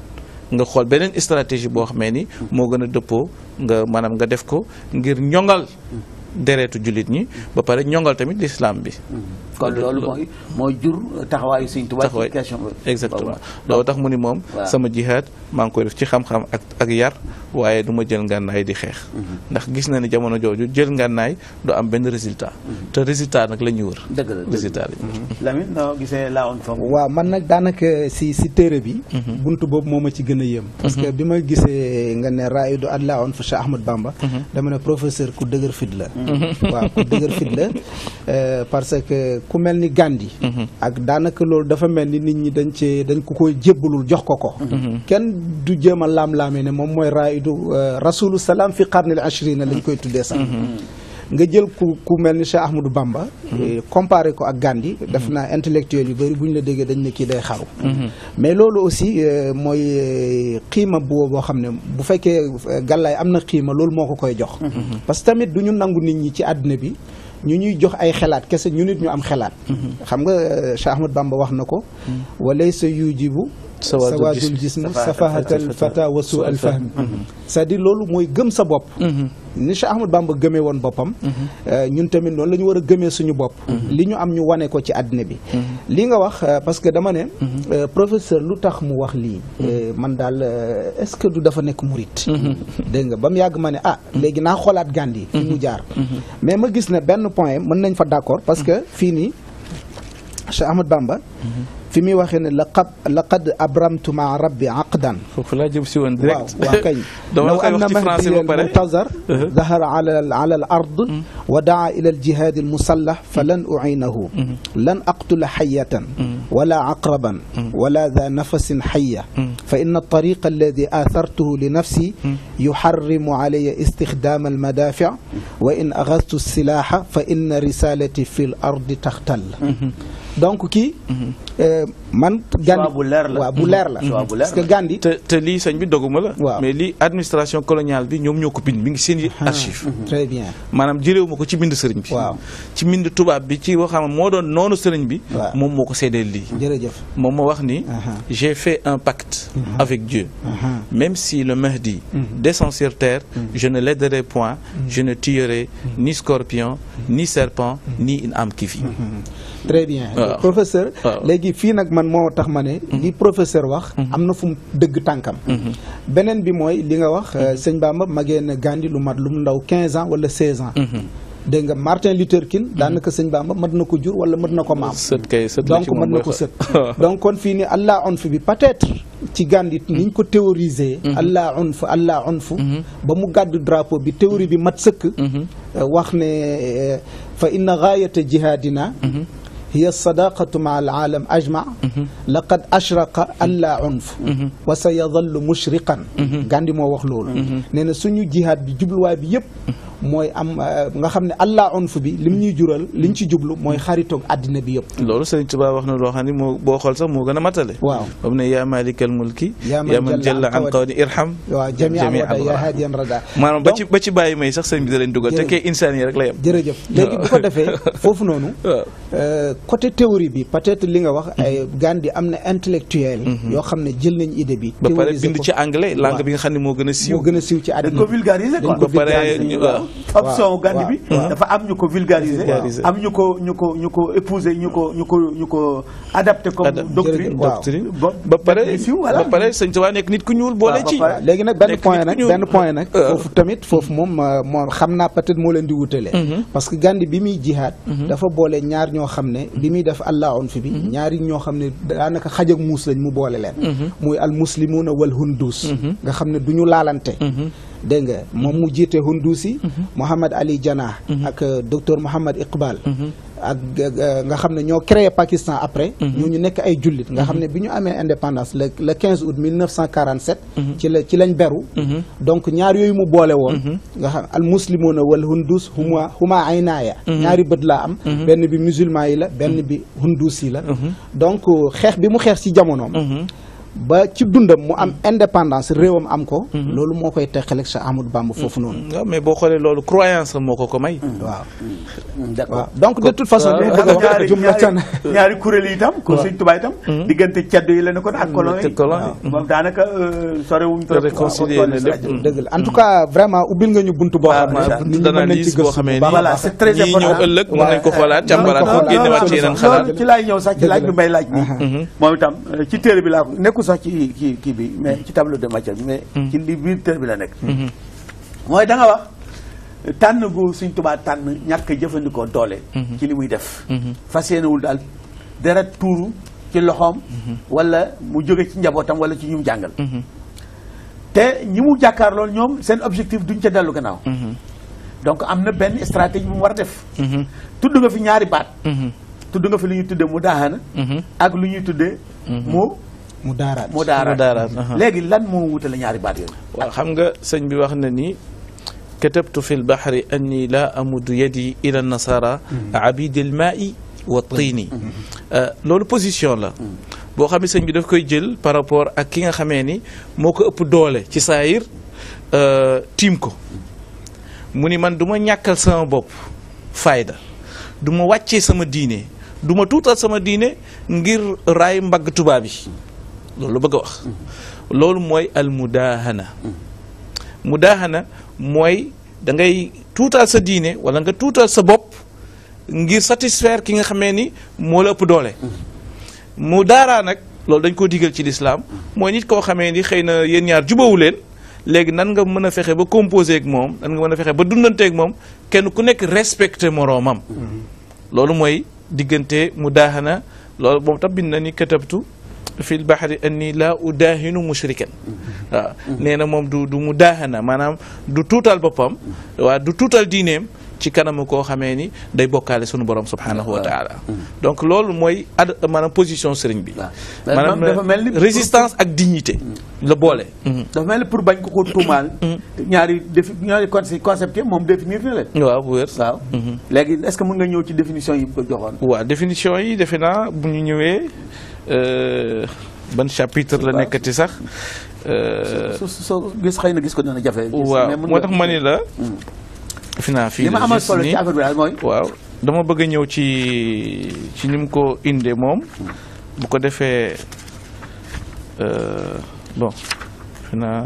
nga xool beneen stratégie boo xamee ni moo gën a dëppoo nga maanaam nga def ko ngir ñongal deretu jullit ñi ba pare ñongal tamit l'islam bi kon loolu mooy mooy jur taxawaayu Sëriñ Tuubaa ci taxawaay question exactement loolu tax mu ni moom waaw. sama jihaad maa ngi koy def ci xam-xam ak ak yar waaye du ma jël ngànnaay di xeex ndax gis na ni jamono jooju jël ngànnaay du am benn résultat te résultat nag la ñuy wër dëgg la dëgg résultat la ñuy wër Lamine noo gisee laawoon foofu waaw man nag daanaka si si téere bi buntu boobu moo ma ci gën a yéem parce que bi ma gisee nga ne raidu adla on fa Cheikh Ahmad Bamba dama ne professeur ku dëgër fit la waaw ku dëgër fit la euh, parce que ku mel ni Gandhi ak daanaka loolu dafa mel ni nit ñi dañ cee dañ ko koy jébbalul jox ko ko kenn du jéem a laam-laamee ne moom mooy raidu euh, rasulu salaam fi qarnil ashrina lañ koy tuddee sax nga jël ku ku mel ni Cheikh Ahmadou Bamba eh, comparé ko ak Gandhi def naa intellectuel yu bëri bu ñu la déggee dañ ne kii day xaru mais loolu aussi euh, mooy euh, xiima bu boo xam ne bu fekkee euh, gàllaay am na xiima loolu moo ko koy jox parce que tamit du ñu nangu nit ñi ci àddina bi ñu ñuy jox ay xelaat kese ñu nit ñu am xelaat xam nga euh, Cheikh Ahmadou Bamba wax na ko walaysa yujibu Sawaadul sawaadul jism. jism safahatal fata wa suu al fahmi c'est-à-dire loolu mooy gëm sa bopp ni Cheikh Ahmadou Bamba gëmee woon boppam euh, ñun tamit noonu la ñu war a gëmee suñu bopp li ñu am ñu wane ko ci àddina bi li nga wax euh, parce que dama ne euh, professeur lu tax mu wax lii euh, man daal euh, est-ce que du dafa nekk murit dégg nga ba mu yàgg ma ne ah léegi naa xoolaat Gandhi fi mu jaar mais ma gis ne benn point mën nañ fa d'accord parce que fii nii Cheikh Ahmad Bamba fi muy waxee ne laqad laqad abramtu maa rabbi aqdan foofu laa jëm si woon direct waaw waaw kañ dama la koy law wax anna ci français ba mahdiyan pare muntazar dahara ala ala al ard wa daa ila al jihad al musallah falan uinahu lan aqtula xayatan wala aqraban wala dha nafasin xaya fa inna الطريق الذي آثرته لنفسي يحرم علي استخدام المدافع وإن أخذت السلاح فإن رسالتي في الأرض تختل donc kii Euh, man Gandhi bu leer la. waaw bu leer la Choix bu leer parce que la. Gandhi te te lii sëñ bi doguma la. Waaw. mais lii administration coloniale bi ñoom ñoo ko bind mi ngi seen i archive très bien maanaam jëlewu ma ko ci mbind sëriñ bi. Waaw. ci mbind tubaab bi ci waxam moo doon noonu sëriñ bi. Waaw. moom moo ko seedeel lii. jërëjëf moom moo wax ni. Aha. j'ai fait un pacte avec Dieu. Aha. Même si le Mahdi descend sur terre, je ne l'aiderai point, je ne tuerai ni scorpion, ni serpent, ni une âme qui vit. très bien Waaw. professeur Waaw. léegi fii nag man moo tax ma ne li professeur wax am na fu mu dëgg tànkam beneen bi mooy li nga wax euh, sëñ Bamba magee na Gandhi lu mat lu mu ndaw 15 ans wala 16 ans dégg nga Martin Luther King daanaka sëñ Bamba mat na ko jur wala mat na ko maam sët kay sët la donc ci moom mën na mooy ko xa- sët donc kon fii ni allah onf bi peut-être ci Gandhi niñ ko théoriser allah onf allah onf ba mu gàddu drapeau bi théorie bi mat sëkk euh, wax ne euh, fa inna gaayata jihaadina hiya sadaqatu ma al aalam ajma laqad ashraqa alla unf wa sa yadallu mushriqan Gandhi moo wax loolu nee na suñu jihaad bi jubluwaay bi yëpp mooy am euh, nga xam ne allah unf bi lim ñuy jural liñ ci jublu mooy xaritoog àddina bi yëpp loolu Sëriñ Tuubaa wax na loo xam ne moo boo xool sax moo gën a matale. waaw ba mu ne yaa maalikal mulki. Yaa man yaa man jalla jalla an an qawli irham. waaw jami'an jami'an wada yaa wada. haadiyan rada maanaam ba Donc, ci ba ci bàyyi may sax sëñ bi da leen dugal te Jërëjëf. kay insaan yi rek la yem. jërëjëf léegi bu ko defee foofu noonu waaw. euh, côté théorie bi peut-être li nga wax ay Gandhi am na intellectuel yoo xam ne jël nañ idée bi ba pare théoriser bind ko. ci anglais langue Waaw. bi nga xam ne moo gën a siiw. moo gën a siiw ci dañ àddina ko bi vulgariser quoi. dañ ko ba pare vulgariser. waaw. option waaw, Gandhi bi waaw. dafa am ñu ko vulgariser Vulgariser. am ñu ko ñu ko ñu ko épouser ñu ko ñu ko ñu ko adapté comme Adap- doctrine jërëjëf, waaw. doctrine Bon, ba pare def siiw, voilà. ba pare sëñ Tuubaa nekk nit ku ñuul boole Waaw, ba ci. pare. léegi nag benn Nekk point nit nag ku ñuul. benn point nag waaw. foofu tamit foofu moom euh, moo xam naa peut-être moo leen di wutale parce que Gandhi bi muy jihaad dafa boole ñaar ñoo xam ne bi muy def allah on fi bi ñaari ñoo xam ne daanaka xaj ak muus lañ mu boole leen muy al muslimuuna wal hundus nga xam ne du ñu laalante dégg nga moom mu jiite hundus yi Mohammad Ali Jinnah ak euh, docteur Mohammad Iqbal ak euh, nga xam ne ñoo créé Pakistan après ñu ñu nekk ay jullit nga xam ne bi ñu amee indépendance le le 15 août 1947 ci la ci lañ beru donc ñaar yooyu mu boole woon nga xam al muslimuna wal hundus huma huma aynaaya ñaari bët laa am benn bi musulman yi la benn bi hundus yi la donc xeex bi mu xeex ci jamonoom ba ci dundam mu am indépendance réewam am ko loolu moo koy teqaleeg sa Amadou Bamba foofu noonu waaw mais boo xoolee loolu croyance la moo ko ko may. waaw d'accord waaw donc de toute façon li ma bëgg a wax ñaari jumlatan ñaari ñaari kuréel yi itam ko sëñ Tuubaa itam diggante ceddo yi la ne ko ak colon te yi colon yi. moom daanaka sorewuñ trop réconcilier na lépp. dëgg la en tout cas vraiment ubbil nga ñu buntu boo xam waaw ne nit ñi mën nañ ci d'analyse boo gëstu xamee bu ni baax a Voilà, baax. c'est très ñii important. ñëw ëllëg mën nañ ko xoolaat càmbaraat ko xoolaat, génnewaat ci yeneen xalaat. loolu ci laay ñëw sax ci laaj bi Dëgg may laaj bi moom itam euh, ci téere bi laa ko nekkul sax ci kii kii bi mais ci tableau de matière bi mais ci li biir téere bi la nekk mooy da nga wax tànn gu Sëñ Tuubaa tànn ñàkk a jëfandikoo doole ci li muy def fas yéenewul daal deret tuuru ci loxoom wala mu jóge ci njabootam wala ci ñu mu jàngal te ñi mu jàkkaar loolu ñoom seen objectif duñ ca dellu gannaaw donc am na benn stratégie bu mu war a def tudd nga fi ñaari baat tudd nga fi lu ñuy tuddee mu daaxana ak lu ñuy tuddee mu mu daaraat mu daaraat Mu daaraat, aha. léegi lan moo wutale ñaari baat yooyu waaw xam nga sëñ bi wax na ni katabtu fi lbahri anni la amudu yadi ila nasara abidi almaai wa tiini loolu position la boo xam ne sëñ bi daf koy jël par rapport ak ki nga xamee ni moo ko ëpp doole ci saayir euh, tiim ko mu ni man du ma ñàkkal sama bopp fayda du ma wàccee sama diine du ma tuutal sama diine ngir raay mbagg tubaab yi loolu la bëgg a wax loolu mooy al mudaahana mudaahana mooy da ngay tuutal sa diine wala nga tuutal sa bopp ngir satisfaire ki nga xamee ni moo la ëpp doole mu daaraa nag loolu dañ koo digal ci lislaam mooy nit koo xamee ni xëy na yéen ñaar jubawu leen léegi nan nga mën a fexe ba composer ak moom nan nga mën a fexe ba dundante ak moom kenn ku nekk respecté moroomam loolu mooy diggante mu daahana loolu moom tam bind na ni katabtu fi l bahri anni la udaahinu mushrikan waaw nee na moom du du mu daahana maanaam du tuutal boppam waaw du tuutal diineem ci kanamu koo xamee ni day bokkaale sunu borom subhanahu wa taala donc loolu mooy ad maanaam position sëriñ bi waaw. dafa mel maanaam ni- résistance ak dignité la boole dafa mel ni pour bañ ko ko tuumaal. ñaari défi ñaari conce- concept yi moom définir na leen. waaw bu wér waaw. léegi est-ce que mën nga ñëw ci définition yi ko joxoon. waaw définition yi defe naa bu ñu ñëwee euh, ban chapitre la Waaw. nekkati sax euh, su su soo gis xëy na gis ko dana jafe. gis, waaw mais mën moo nga- tax ma ni la defe naa fii li ma la amal juste solo ci nii. affaire bi daal mooy. waaw dama bëgg a ñëw ci ci ni mu ko indee moom bu ko defee euh, bon defe naa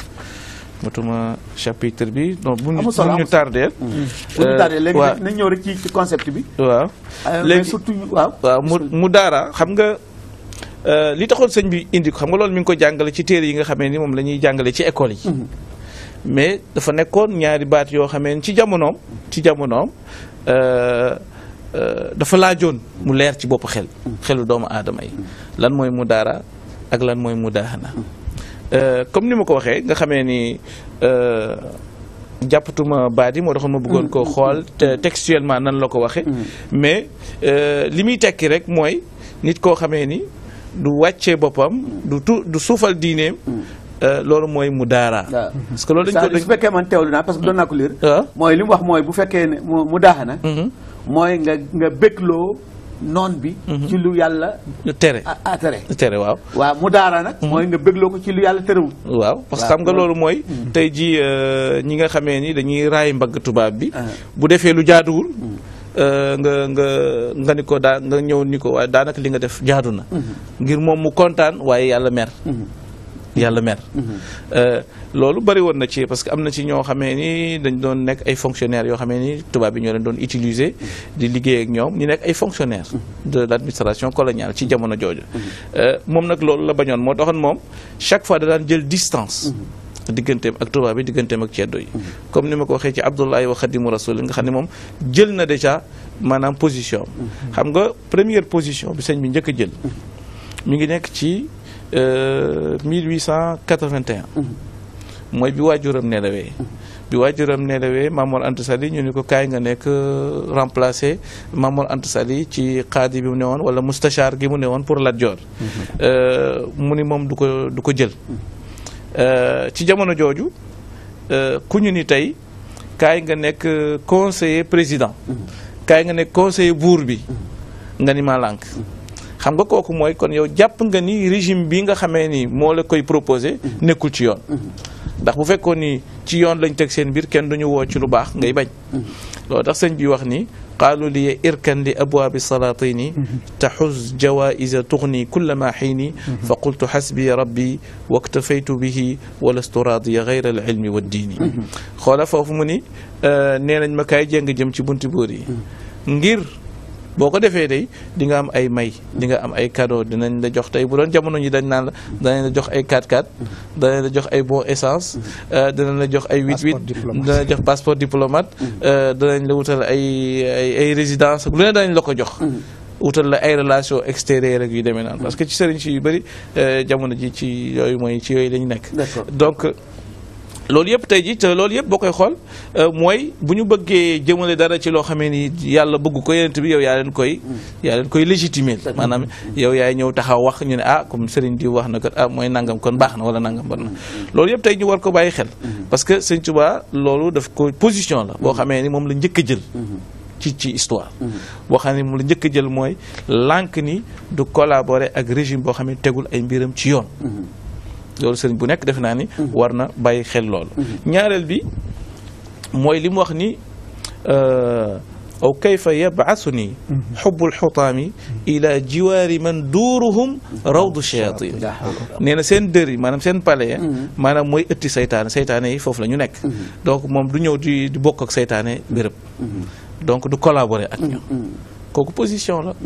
matuma chapitre bi donc bu ñu Amul solo, bu ñu amul solo. tardeel bu ñu tardé léegi waaw. nañ ñëw rek ci ci concept bi. waaw Euh, mais léegi surtout ñu- waaw. waaw mu mu daara xam nga euh, li taxoon sëñ bi indi ko xam nga loolu mi ngi ko jàngale ci téere yi nga xamee ni moom la ñuy jàngale ci école yi mais dafa nekkoon ñaari baat yoo xamee ni ci jamonoom ci jamonoom euh, euh, dafa laajoon mu leer ci bopp xel xelu doomu aadama yi lan mooy mu daara ak lan mooy mu daahana Euh, comme ni ma ko waxee nga xamee ni euh, jàppatuma baat yi moo taxoon ma bëggoon ko xool te textuellement nan la ko waxee mais euh, li muy tekki rek mooy nit koo xamee ni du wàccee boppam du tu du suufal diineem euh, loolu mooy mu daara waaw. parce que loolu dañ ko c'est-à-dire su fekkee man teewlu naa parce que doon naa ko lire. waaw mooy li mu wax mooy bu fekkee ne mu mu daaxana. Mhm. mooy nga nga bégloo noon bi. ci lu yàlla tere a a tere. tere waaw waaw mu daara nag. mooy nga bégloo ko ci lu yàlla terewul. waaw parce que waaw, xam nga loolu- loolu mooy tey ji ñi nga xamee ni dañuy raay mbagg tubaab bi Ah. bu defee lu jaaduwul euh, nga nga nga ni ko daa nga ñëw ni ko waaye daanaka li nga def jaadu na ngir moom mu kontaan waaye yàlla mer yàlla mer Euh, loolu bëri woon na ci parce que am na ci ñoo xamee ni dañ doon nekk ay fonctionnaires yoo xamee ni tubaab bi ñoo leen doon utiliser di liggéey ak ñoom ñu nekk ay fonctionnaires de l' administration coloniale ci jamono jooju Euh, moom nag loolu la bañoon moo taxoon moom chaque fois da daan jël distance digganteem ak tubaab bi digganteem ak ceddo yi comme ni ma ko waxee ci Abdullahi wa Xadimu Rasul nga xam ne moom jël na déjà maanaam position am xam nga première position bi sëñ bi njëkk a jël mi ngi nekk ci euh, 1881 mooy bi waajuram nelawee bi waajuram nelawee Mamour Anta Sali ñu ni ko kaay nga nekk euh, remplacer Mamour Anta Sali ci xaadi bi mu ne woon wala mustachar gi mu ne woon pour Lat Joor Euh, mu ni moom du ko du ko jël Euh, ci jamono jooju euh, ku ñu ni tey kaay nga nekk euh, conseiller président kaay nga nekk conseiller buur bi nga ni maa lànk xam nga kooku mooy kon yow jàpp nga ni régime bi nga xamee ni moo la koy proposé nekkul ci yoon ndax bu fekkoon ni ci yoon lañ teg seen mbir kenn duñu woo ci lu baax ngay bañ loolu tax sëñ bi wax ni qaalu li irkan li abwaabi salatini taxuz jawaisa tugni kulla ma xiini fa qultu xasbi rabbi waktafaytu bihi walastu raadiya gayra al ilmi wa diini xoola foofu mu ni nee nañ ma kaay jéng jëm ci bunti buur yi ngir boo ko defee day di nga am ay may di nga am ay cadeau dinañ la jox tey bu doon jamono ñi dañ naan la danañ la jox ay 4x4 danañ la jox ay bon essence danañ la jox ay 8-8 danañ la jox passeport diplomate danañ la wutal ay ay ay résidence lu ne danañ la ko jox wutal la ay relation extérieure ak yu demee naan parce que ci sëriñ si yu bëri jamono ji ci yooyu mooy ci yooyu lañu nekk donc loolu yëpp tey ji te loolu yëpp boo koy xool mooy bu ñu bëggee jëmale dara ci loo xamee ni yàlla bëgg ko yenent bi yow yaa leen koy yaa leen koy légitimer maanaam yow yaay ñëw taxaw wax ñu ne ah comme Serigne di wax na kat ah mooy nangam kon baax na wala nangam bon na loolu yëpp tey ñu war ko bàyyi xel parce que Sëñ Tuubaa loolu daf ko position la boo xamee ni moom la njëkk a jël ci ci histoire boo xam ne moom la njëkk a jël mooy lànk ni du collaborer ak régime boo xam ne tegul ay mbiram ci yoon loolu sëriñ bu nekk defe naa ni war na bàyyi xel loolu ñaareel bi mooy li mu wax ni aw kayfa yabaasu nii xubbul xutaami ila jiwaari man duuruhum rawdu shayatin nee na seen dër yi maanaam seen palais maanaam mooy ëtti saytaane saytaane yi foofu la ñu nekk donc moom du ñëw di di bokk ak saytaane béréb donc du collaborer ak ñoom kooku position la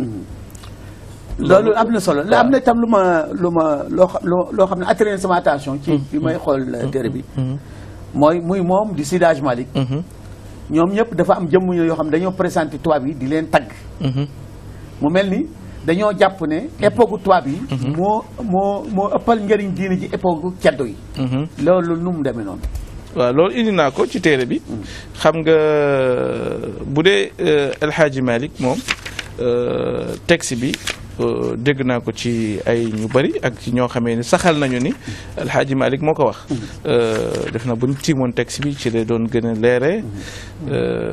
loolu am na solo am na itam lu ma lu ma loo xam loo xam ne attiré sama attention ci bi may xool téere bi mooy muy moom di Seydi Hadji Malick ñoom ñëpp dafa am jëmm yoo xam ne dañoo présenté tubaab yi di leen tagg mu mel ni dañoo jàpp ne époque tubaab yi moo moo moo ëppal njëriñ diine ji époque ceddo yi loolu nu mu demee noonu waaw loolu indi naa ko ci téere bi xam nga bu dee El Hadji Malick moom euh, texte bi euh, dégg naa ko ci ay ñu bari ak ci ñoo xamee ni saxal nañu ni El Hadji Malick moo ko wax Euh, def na bu ñu tiimoon texte bi ci la doon gën a leere Euh,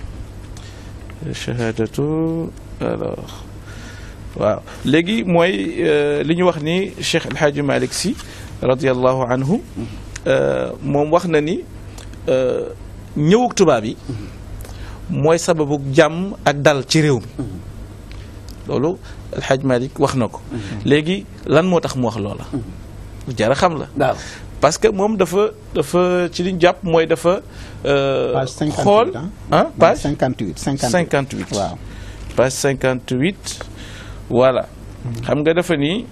shahadatu alors waaw léegi mooy euh, li ñu wax ni Cheikh El Hadji Malick Sy radiallahu anhu euh, moom wax na ni euh, ñëwug tubaab yi mooy sababu jàmm ak dal ci réew mi loolu El Hadji Malick wax na ko léegi lan moo tax mu wax loola lu jar a xam la waaw parce que moom dafa dafa ci liñ jàpp mooy dafa euh, page 58 xool ah page 58 58 58 waaw page 58 voilà xam nga dafa ni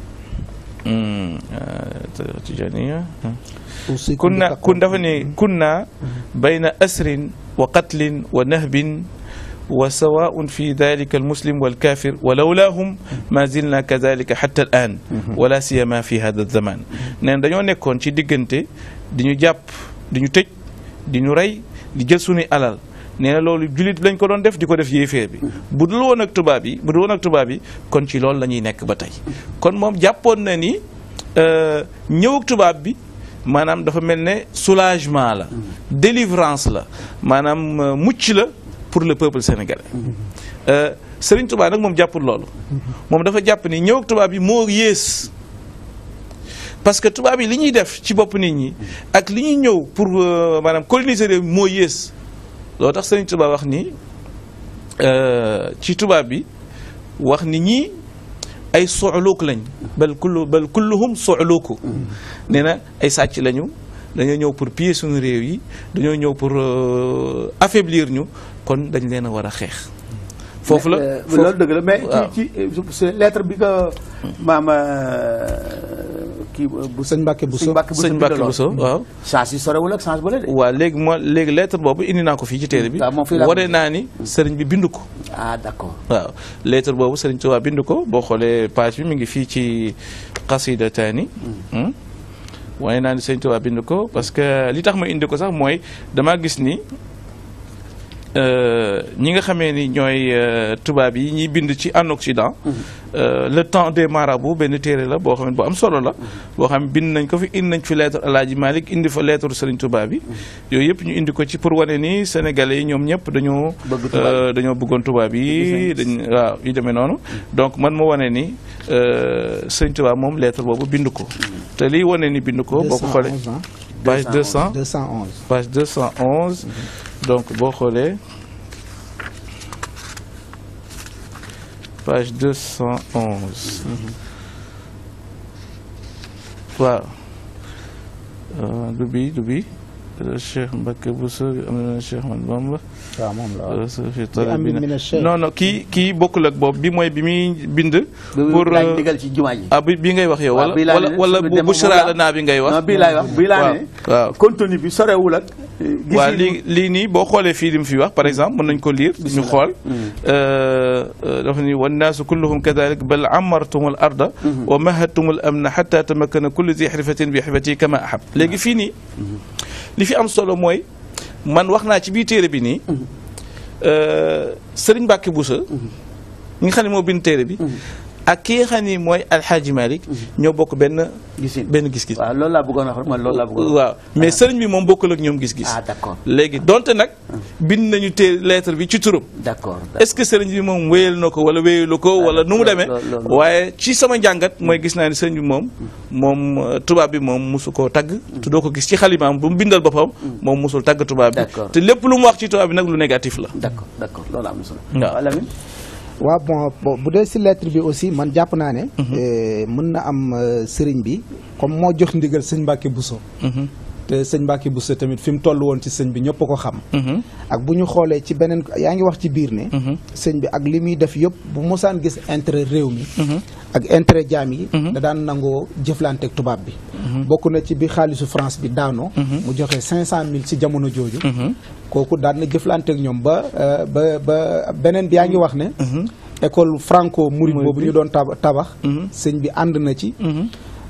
hmm, euh, Tijaniya أوصيكم kunna بتقوى kun dafa ni kunna bayna asrin wa qatlin wa nahbin wa sawaun fi dalika almuslim walkafir wa lawlaahum ma zilna kadalika xatta al an wala siyama fi hada zaman neen dañoo nekkoon ci diggante di ñu jàpp di ñu tëj di ñu rey di jël suñuy alal nee na loolu jullit lañ ko doon def di ko def yéeféer bi bu dul woon ak tubaab yi bu dul woon ak tubaab yi kon ci loolu la ñuy nekk ba tey kon moom jàppoon na ni euh, ñëw ak tubaab bi maanaam dafa mel ne soulagement la délivrance la maanaam euh, mucc la pour le peuple sénégalais Euh, Serigne Touba nag moom jàppul loolu moom dafa jàpp ni ñëw ak tubaab yi moo yées parce que tubaab yi li ñuy def ci bopp nit ñi ak li ñuy ñëw pour euh, maanaam coloniser réew mi moo yées loolu tax Serigne Touba wax ni euh, ci tubaab bi wax ni ñii ay soxluuk lañ bal kullu bal kulluhum soxluuku nee na ay sàcc lañu dañoo ñëw pour piller suñu réew yi dañoo ñëw pour euh, affaiblir ñu kon dañ leen a war a xeex foofu la Euh, foofu- loolu dëgg la mais waaw. ci ci ci lettre bi ko maam kii bu sëñ Mbacke Bousso sëñ Mbacke Bousso sëñ Mbacke bindaloon. Bousso waaw change yi sorewul ak change bële de waaw léegi moo léegi lettre boobu indi naa ko fii ci téere bi waaw moom fii laa ko waree naa ni sëriñ bi bind ko ah d'accord waaw lettre boobu sëriñ Tuubaa bind ko boo xoolee page bi mi ngi fii ci xasida taani waaye naa ni sëriñ Tuubaa bind ko parce que li tax ma indi ko sax mooy damaa gis ni euh, ñi nga xamee ni ñooy euh, tubaab yi ñiy bind ci en Occident euh, le temps des marabouts benn téere la boo xam ne bu am solo la boo xam ne bind nañ ko fi indi nañ fi lettre Alaaji Malick indi fa lettre Sëriñ Tuubaa bi yooyu yëpp ñu indi ko ci pour wane ni sénégalais yi ñoom ñëpp dañoo Bëgg tubaab yi. euh, dañoo bëggoon tubaab yi dañ waaw yu demee noonu donc man ma wane ni euh, Sëriñ Tuubaa moom lettre boobu bind ko te liy wane ni bind ko boo ko xoolee 211 ans page 200 211 page 211 donc boo xoolee page 211 waaw Euh, du bi du bi Euh, Cheikh Mbacke Bousso am na Cheikh Man Bamba waaw moom la waaw. Euh, sa fi Bi am bi talabina- mina Cheikh. non non kii kii bokkul ak boobu bi mooy bi muy bind pour laaj euh, ndigal ci jumaa ji ah bi bi ngay wax yow waaw wala bii laa wala ne wala su bu demee bu moom laa- la naa bi ngay wax non bii laay wax bii laa waaw ne waaw contenu bi sorewul ak gis waaw lii lii nii boo xoolee fii li mu fi wax par exemple mën nañ ko lire ñu xool dafa ni wannaasu kulluhum kadalik bal amartum al arda wa mahadtum al amna xata tamakkana kullu zi xirfatin bi xirfati kama ahab léegi fii nii li fi am solo mooy man wax naa ci biir téere bi nii Sëriñ Mbàkke Buso ñi nga xam ne moo bind téere bi ak ki nga xam ni mooy Alxaaji Malik ñoo bokk benn gisin benn gis-gis waaw loolu laa bëggoon wax man loolu laa bëggoon wax waaw mais sëriñ bi moom bokkul ak ñoom gis-gis ah d'accord léegi donte nag bind nañu té lettre bi ci turam d'accord est-ce que sëriñ bi moom wéyal na ko wala wéyalu ko wala nu mu loolu- demee loolu- loolu- waaye ci sama njàngat mooy gis naa ni sëriñ bi moom moom euh, tubaab bi moom mosu koo tagg te doo ko gis ci xalimaam bu mu bindal boppam moom mosul tagg tubaab bi D'accord. te lépp lu mu wax ci tubaab bi nag lu négatif la d'accord d'accord loolu am na solo Waaw. waaw Lamine waaw bon bon bu dee si lettre bi aussi man jàpp naa ne. eh, mën na am euh, sëriñ bi comme moo jox ndigal sëñ Mbacke Bousso. Mhm, te sëñ Mbacke Bousso tamit fi mu toll woon ci sëñ bi ñëpp a ko xam. mhm, ak bu ñu xoolee ci beneen yaa ngi wax ci biir ne. mhm, sëñ bi ak li muy def yëpp bu mosaan gis intérêt réew mi. mhm, ak intérêt jaam yi. Mhm. da daan nangoo jëflanteeg tubaab bi. bokk na ci bi xaalisu France bi daanoo. mu joxe 500000 ci jamono jooju. mhm, kooku daan na jëflanteeg ñoom ba euh, ba ba beneen bi yaa ngi wax ne. mhm, école franco mouride Mouride boobu bi. ñu doon tab- tabax. Mhm. sëñ bi ànd na ci. mhm,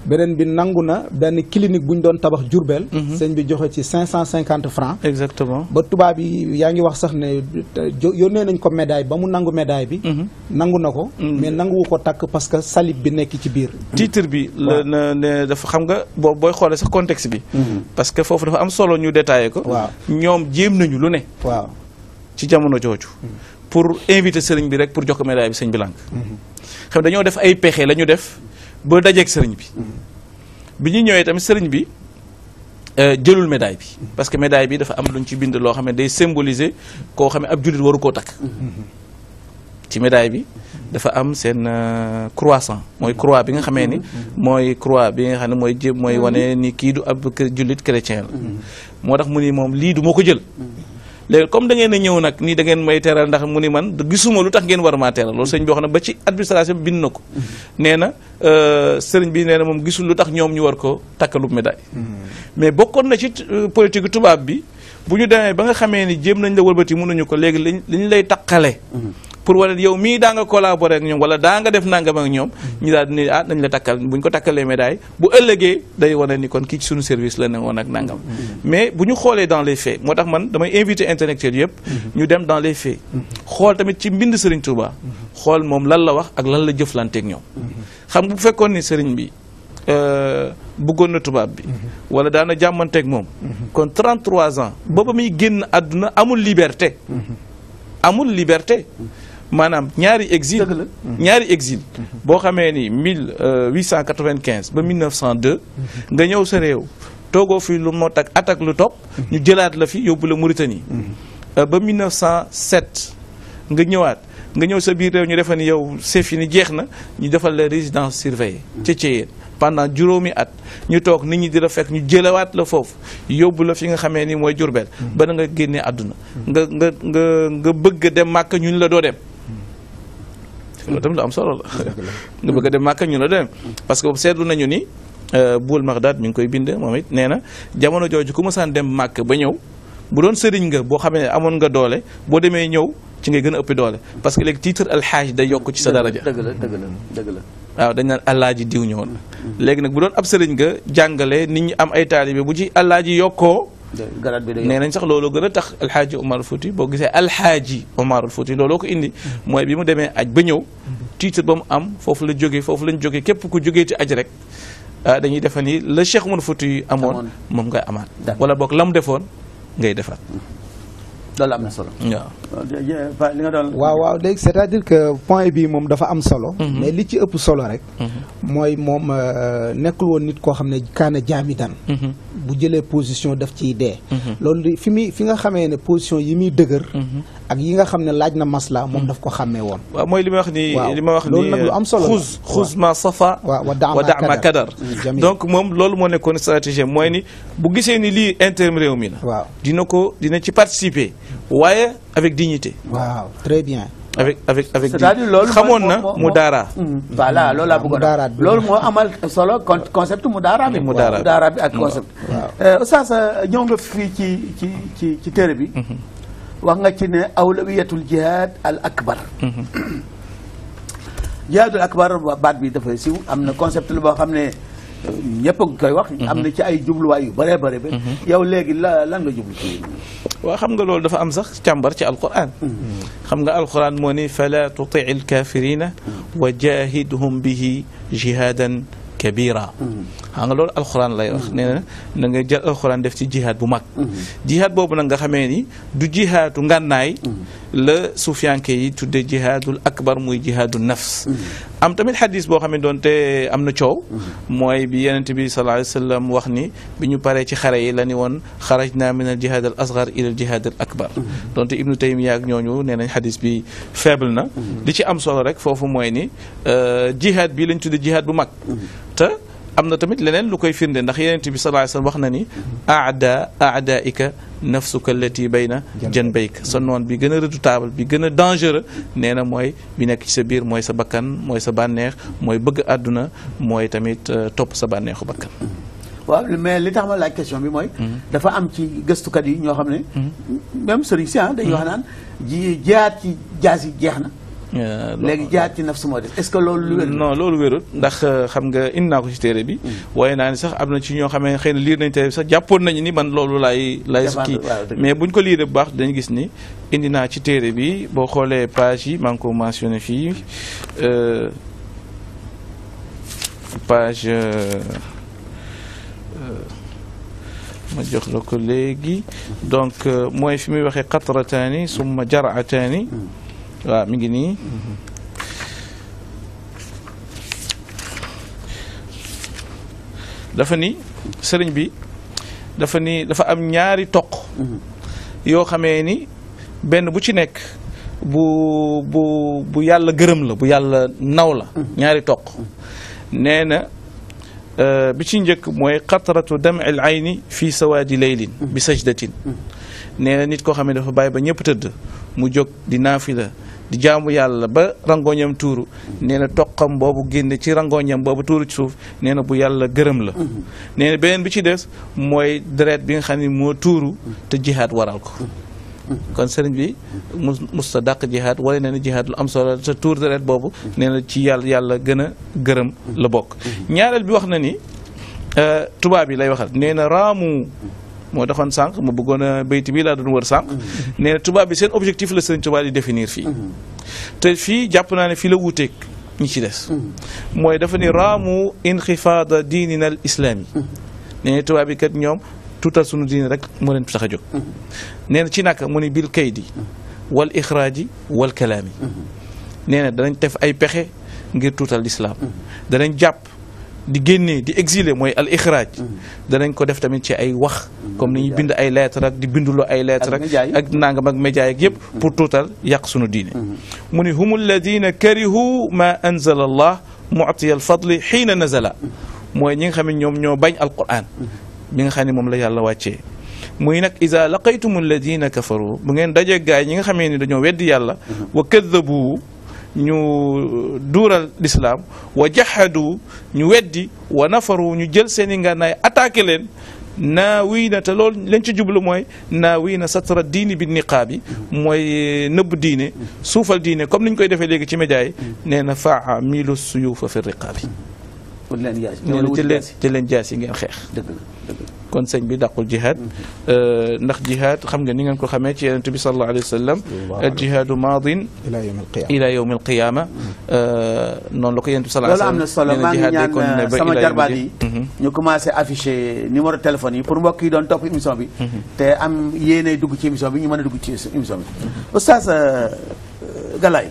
beneen bi nangu na benn clinique bu ñu doon tabax Jurbel sëñ bi joxe ci cinq cent cinquante francs exactement ba tubaab yi yaa ngi wax sax ne te- jo- yónnee nañ ko médaille ba mu nangu médaille bi nangu na ko mais nanguwu ko takk parce que salib bi nekk ci biir titre bi la na ne dafa xam nga boo booy xoolee sax contexte bi parce que foofu dafa am solo ñu détaillé ko Waaw. ñoom jéem nañu lu ne waaw ci jamono jooju pour inviter sëriñ bi rek pour jox ko médaille bi sëñ bi lànk xam dañoo def ay pexe la ñu def ba dajeeg sëriñ bi bi ñu ñëwee tamit sëriñ bi euh, jëlul médaille bi parce que médaille bi dafa am luñ ci bind loo xam ne day symboliser koo xam ne ab jullit waru koo takk ci médaille bi dafa am seen euh, croissant mooy croix bi nga xamee ni mooy croix bi nga xam ne mooy jë mooy wane ni kii du ab kër- jullit chrétien la moo tax mu ni moom lii du moo ko jël léegi comme da ngeen a ñëw nag nii da ngeen may teral ndax mu ni man gisuma lu tax ngeen war maa teral loolu sëñ bi wax na ba ci administration bi bind na ko nee na euh, sëriñ bi nee na moom gisul lu tax ñoom ñu war ko takkalub médaille mais bokkoon na ci euh, politique tubaab bi bu ñu demee ba nga xamee ni jéem nañ la wëlbati mënuñu ko léegi liñ li ñu lay takkale pour wane yow mii daa nga collaborer ak ñoom wala daa nga def nangam ak ñoom ñu daal di ne ah nañ la takkal bu ñu ko takkalee médaille bu ëllëgee day wane ni kon kii ci suñu service la ne woon ak nangam mais bu ñu xoolee dans les faits moo tax man damay invité intellectuels yëpp ñu dem dans les faits xool tamit ci mbind Serigne Touba xool moom lan la wax ak lan la jëflanteeg ñoom xam nga bu fekkoon ni Serigne bi euh, bëggoon na tubaab bi wala daana jàmmanteeg moom kon 33 ans booba muy génn àdduna amul liberté amul liberté maanaam ñaari exil Dëgg la. ñaari exil boo xamee ni 1895 ba 1902 nga ñëw sa réew toogoo fi lu mot ak at ak lu topp ñu jëlaat la fi yóbbu la Mauritanie Euh, ba 1907 nga ñëwaat nga ñëw sa biir réew ñu defa ni yow c'est fini jeex na ñu defal la résidence surveillée ca Thiéyène pendant juróomi at ñu toog nit ñi di la fekk ñu jëlawaat la foofu yóbbu la fi nga xamee ni mooy Jurbel ba na nga génnee àdduna nga nga nga nga bëgg a dem màkk ñun la doo dem loolu tamit lu am solo la nga bëgg a dem màkk ñun la doo dem parce que seetlu nañu ni euh, Buul Magdad mi ngi koy bind moom it nee na jamono jooju ku mësaan dem màkk ba ñëw bu doon sëriñ nga boo xamee ne amoon nga doole boo demee ñëw ci ngay gën a ëpp doole parce que léegi titre alxaaj day yokk ci sa daraja dëgg la dëgg la dëgg la waaw dañ naan allaaji diw ñëwoon léegi nag bu doon ab sëriñ nga jàngale nit ñi am ay taalibe bu ci allaaji yokkoo garat bi day nee nañ sax loolu gën a tax alxaaji Omar Fouti boo gisee alxaaji Omar Fouti looloo ko indi mooy bi mu demee aj ba ñëw titre ba mu am foofu la jógee foofu lañ jógee képp ku jógee ci aj rek ah dañuy defa ni la Cheikh Omar Fouti amoon Amoon. moom ngay amaat D'accord. wala boog la mu defoon ngay defaat loolu am na solo waaw li nga doon waaw waaw léegi c'est-à-dire que point bi moom dafa am solo mais li ci ëpp solo rek mooy moom euh, nekkul woon nit koo xam ne kaana jaamidan bu jëlee position daf ciy dee loolu di fi muy fi nga xamee ne position yi muy dëgër ak yi nga xam ne laaj na masla moom daf ko xàmmee woon waaw mooy li ma wax ni Waaw. li ma wax ni Loolu nag lu am solo la. xuz xuz ma safa Waaw, wa daa ma wa daa ma kadar. kadar Jamil. donc moom loolu moo nekkoon stratégie mooy ni bu gisee ni lii intérêt réew mi la waaw dina ko dina ci participer waaye avec dignité waaw très bien avec avec avec c'est-à-dire loolu xamoon mooy- na moo- moo- mu daara Mm, voilà loolu laa bëggoon a Mudaaraat bi. loolu moo amal solo con concept mu daara bi Mudaaraat bi. daara bi ak concept Euh, Oustaz euh, ñëw nga fii ci ci ci ci téere bi wax nga ci ne awlawiyatul jihad al akbar jihadul akbar wa- baat bi dafay siw am na concept la boo xam ne euh, ñëpp a ngi koy wax am na ci ay jubluwaay yu bëree bëri ba yow léegi la lan nga jublu ci waaw xam nga loolu dafa am sax càmbar ci alquran xam nga alquran moo ni fala tutii alkafirina wa jahidhum bihi jihadan kabira xam nga loolu alquran lay wax nee na na nga jël alquran def ci jihaad bu mag jihaad boobu nag nga xamee ni du jihaadu ngànnaay la suufiyanke yi tudde jihaadul akbar muy jihaadu nafs am tamit xadis boo xam ne doonte am na coow mooy bi yenente bi sallallahu alayhi wa sallam wax ni bi ñu paree ci xare yi la ni woon xaraj naa min al jihaad al asgar ila al jihaad al akbar doonte ibnu taymiya ak ñooñu nee nañ xadis bi faible na li ci am solo rek foofu mooy ni euh, jihaad bi lañ tudde jihaad bu mag te am na tamit leneen lu koy firnde ndax yenente bi sallallahu alayhi wa sallam wax na ni aada aadaika nafsuka allati bayna janbayk sa noon bi gën a redoutable bi gën a dangereux nee na mooy bi nekk ci sa biir mooy sa bakkan mooy sa bànneex mooy bëgg àdduna mooy tamit euh, topp sa bànneexu bakkan waaw mais li tax ma laaj question bi mooy dafa am ci gëstukat yi ñoo xam ne même sëriñ si ah dañuy wax naan ji jihaad ci jaas yi jeex na Euh, léegi jihaad ci nafs moo des est-ce que loolu lu wér non loolu wérul ndax euh, xam nga indi naa ko ci téere bi waaye naa ni sax am na ci ñoo xamee xëy na liir nañ téere bi sax jàppoon nañu ni man loolu laay lay Défendre, kii waaw, dëgg la. mais buñ ko liiree bu baax dañu gis ni indi naa ci téere bi boo xoolee page yi maa ngi ko mentionné fii euh, page euh, euh, ma jox la ko léegi donc euh, mooy fi muy waxee qatrataani summa jarataani waaw mi ngi nii dafa ni sëriñ bi dafa ni dafa am ñaari toq yoo xamee ni benn bu ci nekk bu bu bu yàlla gërëm la bu yàlla naw la ñaari toq nee na euh, bi ci njëkk mooy qatratu dam al ayni fi sawaadi leylin bi sajdatin nee na nit koo xam ne dafa bàyyi ba ñëpp tëdd mu jóg di naafila di jaamu yàlla ba rangoñam tuuru nee na toqam boobu génne ci rangoñam boobu tuuru ci suuf nee na bu yàlla gërëm la nee na beneen bi ci des mooy deret bi nga xam ne moo tuuru te jihaad waral ko kon sëriñ bi mus musta dàq jihaad wala nee na jihaad lu am solo te tuur deret boobu nee na ci yàlla yàlla gën a gërëm la bokk ñaareel bi wax na ni euh, tubaab yi lay waxal nee na raamu moo taxoon sànq ma bëggoon a bayti bi laa doon wër sànq nee na tubaab bi seen objectif la sëriñ tubaab di définir fii te fii jàpp naa ne fii la wuuteeg ñi ci des mooy dafa ni raamu inxifaada diinina al islaami nee na tubaab bi kat ñoom tuutal sunu diine rek moo leen tax a jóg nee na ci naka mu ni bil kaydi wal ixraaji wal kalaami nee na danañ def ay pexe ngir tuutal lislaam danañ jàpp di génnee di exiler mooy al ixraaj danañ ko def tamit ci ay wax comme ni ñuy bind ay lettre ak di binduloo ay lettre Ak média yi. ak nangam ak média ak yëpp pour tuutal yàq sunu diine mu ni hum alladina karihu ma anzala allah mu'tiya al fadli xiina nazala mooy ñi nga xam ne ñoom ñoo bañ alquran bi nga xam ne moom la yàlla wàccee muy nag ida laqaytum alladina kafaru bu ngeen dajee gaay ñi nga xamee ni dañoo weddi yàlla wa kaddabu ñu duural lislaam wa jahadu ñu weddi wa nafaru ñu jël seen i ngànnaay attaqué leen naa wii na te loolu leen ci jublu mooy naa wii na satra diini bi niqaabi mooy nëbb diine suufal diine comme ni ñu koy defee léegi ci média yi nee na faa miilu suyuufa fi riqaabi pour leen yaay nee na jël leen jël leen jaas yi ngeen xeex dëgg la dëgg la kon sëñ bi dàqul jihaad ndax jihaad xam nga ni ngeen ko xamee ci yonent bi sallallahu alayhi wa sallam al jihaadu maadin ila yawm al qiyama ila yawm al qiyama noonu la ko yonent bi sallallahu loolu alayhi am na wa solo sallam maa nee ngi na jihaad day continuer ñaan ba sama ila jarbaat yawmi yi din. ñu commencé afficher numéro téléphone yi pour mbokk yi doon topp émission bi te am yéene dugg ci émission bi ñu mën a dugg ci émission bi oustaz euh, Galaye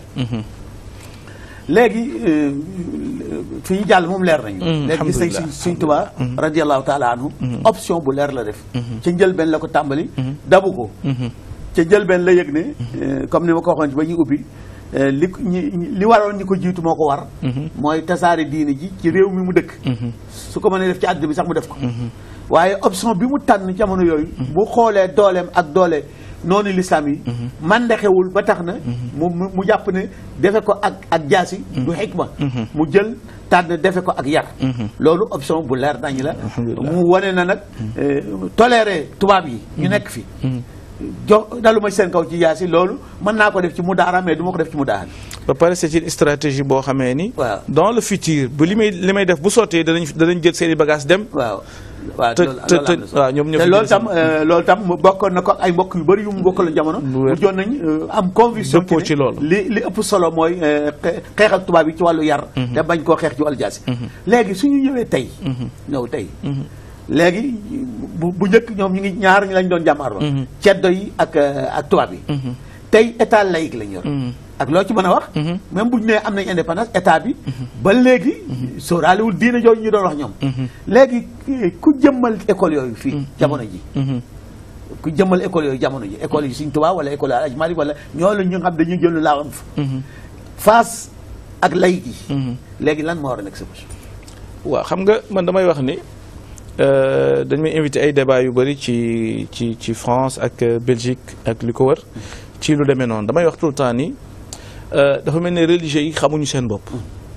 léegi euh, fi ñu jàll moom leer nañu Mhm, léegi gis nañ alhamdulillah. suñ suñ tubaa radiallahu taala anhu option bu leer la def ca njëlbeen la ko tàmbali dabu ko ca njëlbeen la yëg ne euh, comme ni ma ko waxoon ci ba ñuy ubbi euh, li ko- ñi ñi- li waroon ñi ko jiitu moo ko war mooy tasaare diine ji ci réew mi mu dëkk su ko mënee def ci àdduna bi sax mu def ko waaye option bi mu tànn jamono yooyu bu xoolee dooleem ak doole noonu lislaam yi man ndexewul ba tax na mu mu mu jàpp ne defe ko ak ak jaasi du xikma mu jël tànn defe ko ak yar loolu option bu leer nañu la Alhamdulillah. mu wane na nag euh, toléré tubaab yi ñu nekk fi jo dalu ma seen kaw ci jaasi loolu mën naa ko def ci mu daara mais du ma ko def ci mu daara ba pare c'est une stratégie boo xamee ni Waaw. dans le futur bu li may li may def bu sottee danañ danañ jël seen i bagages dem waaw waaw te loolu te loolu am na te solo. waaw ñoom ñoo te fi loolu jël tam euh, loolu tam mu bokkoon na ko ak ay mbokk yu bëri yu mu bokkaloon jamono Bu wér. mu joon nañ euh, am conviction Dëppoo ne ci loolu. li li ëpp solo mooy euh, xe- xeex ak tubaab yi ci wàllu yar te bañ koo xeex ci wàllu jaasi léegi suñu ñëwee tey ñëw tey léegi bu bu njëkk ñoom ñu ngi ñaar ñu lañ doon jàmmaarloo ceddo yi ak euh, ak tubaab yi tey état laïque lañ yor ak loo ci mën a wax même bu ñu nee am nañ indépendance état bi ba léegi sóoraalewul diine jooju ñu doon wax ñoom léegi ku jëmmal école yooyu fii jamono ji ku jëmmal école yooyu jamono ji école yi Sëriñ Tuubaa wala école Alaaji Maalik wala ñoo la ñu nga xam dañuy jël lu laa am face ak laïque yi léegi lan moo war a nekk sa position waaw xam nga man damay wax ni euh, dañ may invité ay débat yu bëri ci ci ci France ak euh, Belgique ak li ko wër ci lu demee noonu damay wax tout le temps ni euh, dafa mel ne religieux yi xamuñu seen bopp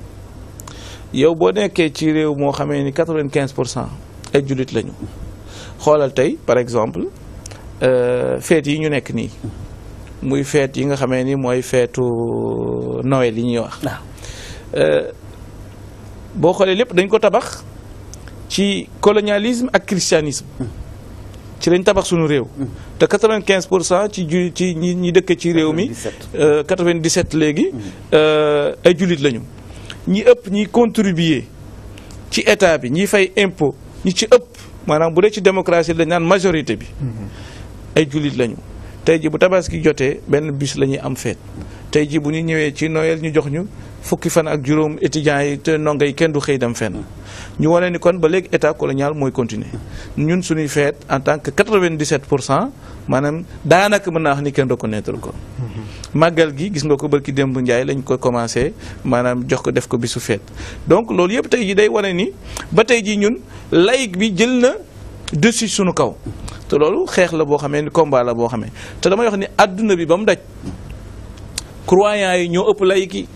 yow boo nekkee ci réew moo xamee ni quatre-vingt-quinze pour cent ay jullit lañu xoolal tey par exemple euh, fête yi ñu nekk nii muy feet yi nga xamee ni mooy feetu Noël yi ñuy wax boo xoolee lépp dañ ko tabax ci colonialisme ak christianisme ci lañ tabax suñu réew te 95 pour cent ci ju ci ñi ñi dëkk ci réew mi 97 léegi ay jullit lañu ñi ëpp ñi contribuer ci état bi ñi fay impôt ñi ci ëpp maanaam bu dee ci démocratie dañ naan majorité bi ay jullit lañu tey ji bu tabaski jotee benn bis la ñuy am feet tey ji bu ñu ñëwee ci Noël ñu jox ñu fukki fan ak juróom étudiants yi te ndongo yi kenn du xëy dem fenn ñu wane ni kon ba léegi état colonial mooy continuer ñun suñuy feet en tant que 97 pour cent maanaam daanaka mën naa wax ni kenn reconnaître ko màggal gi gis nga ko barki démb Njaay lañ ko commencé maanaam jox ko def ko bisu feet donc loolu yëpp tey ji day wane ni ba tey ji ñun laïc bi jël na dessus suñu kaw te loolu xeex la boo xamee ni combat la boo xamee te damay wax ni adduna bi ba mu daj croyants yi ñoo ëpp laïc yi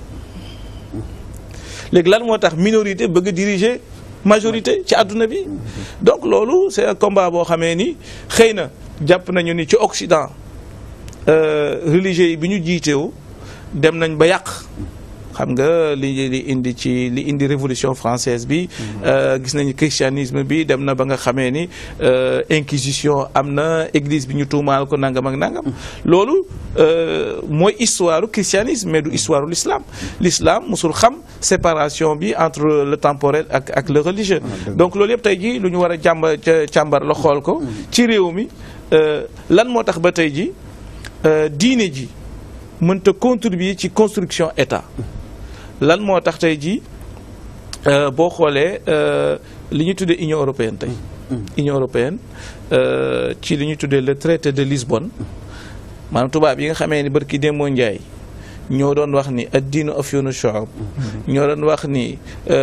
léegi lan moo tax minorité bëgg a diriger majorité ci àdduna bi donc loolu c'est un combat boo xamee ni xëy na jàpp nañu ni ci Occident religieux yi bi ñu jiitewu dem nañ ba yàq xam nga li li indi ci li indi révolution française bi gis nañu christianisme bi dem na ba nga xamee ni inquisition am na église bi ñu tuumaal ko nangam ak nangam loolu mooy histoire christianisme mais du histoire l'islam l'islam musul xam séparation bi entre le temporel ak ak le religieux donc loolu yëpp tey ji lu ñu war a jàmba càmbar la xool ko ci réew mi lan moo tax ba tey ji diine ji mënta contribuer ci construction état lan moo tax tey jii boo xoolee li ñu tuddee Union européenne tey Union européenne ci li ñu tuddee le traité de Lisbonne maanaam tubaab yi nga xamee ni barki démboo Njaay ñoo doon wax ni ad-diinu afyunu shu'ub ñoo doon wax ni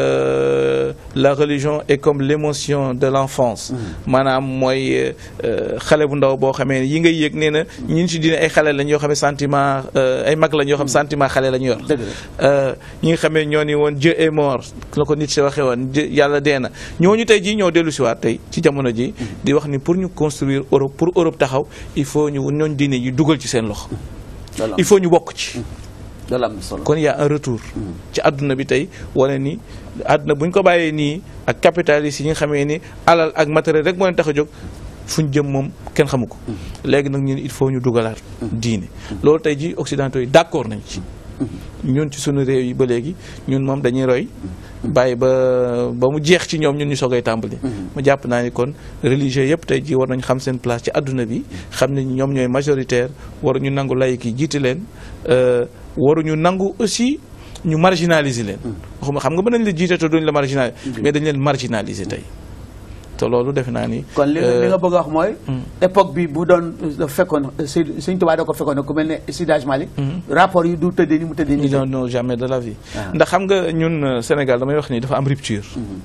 la religion est comme l'émotion de l'enfance maanaam mooy xale bu ndaw boo xamee ni yi ngay yëg nee na ñun si diine ay xale lañ yoo xam ne sentiment ay mag lañ yoo xam sentiment xale la ñu yor ñi nga xamee ñoo ni woon Dieu est mort la ko nit si waxee woon yàlla dee na ñooñu tey jii ñoo dellu si waat tey ci jamono ji di wax ni pour ñu construire Europe pour Europe taxaw il faut ñu ñooñ diine yi dugal ci seen loxo il faut ñu bokk ci kon y a un retour ci àdduna bi tey wane ni àdduna bu ñu ko bàyyee nii ak capitalistes yi nga xamee ni alal ak matériel rek moo leen tax a jóg fu ñu jëm moom kenn xamu ko léegi nag ñun il faut ñu dugalaat diine loolu tey ji occidentaux yi d'accord nañ ci ñun ci suñu réew yi ba léegi ñun moom dañuy roy bàyyi ba ba mu jeex ci ñoom ñun ñu soogay tàmbali ma jàpp naa ni kon religieux yëpp tey ji war nañ xam seen place ci àdduna bi xam ne ñoom ñooy majoritaire waruñu nangu laïc yi jiite leen waruñu nangu aussi ñu marginaliser leen waxuma xam nga mën nañ la jiite te duñ la marginaliser mais dañ leen marginaliser tey te loolu defe naa ni kon li li nga bëgg a wax mooy époque bi bu doon fekkoon Sëñ Tuubaa da ko fekkoon ku mel ne Seydi Hadji Malick rapport yi du tëddee ni mu tëddee ni non non jamais de la vie ndax xam nga ñun Sénégal damay wax ni dafa am rupture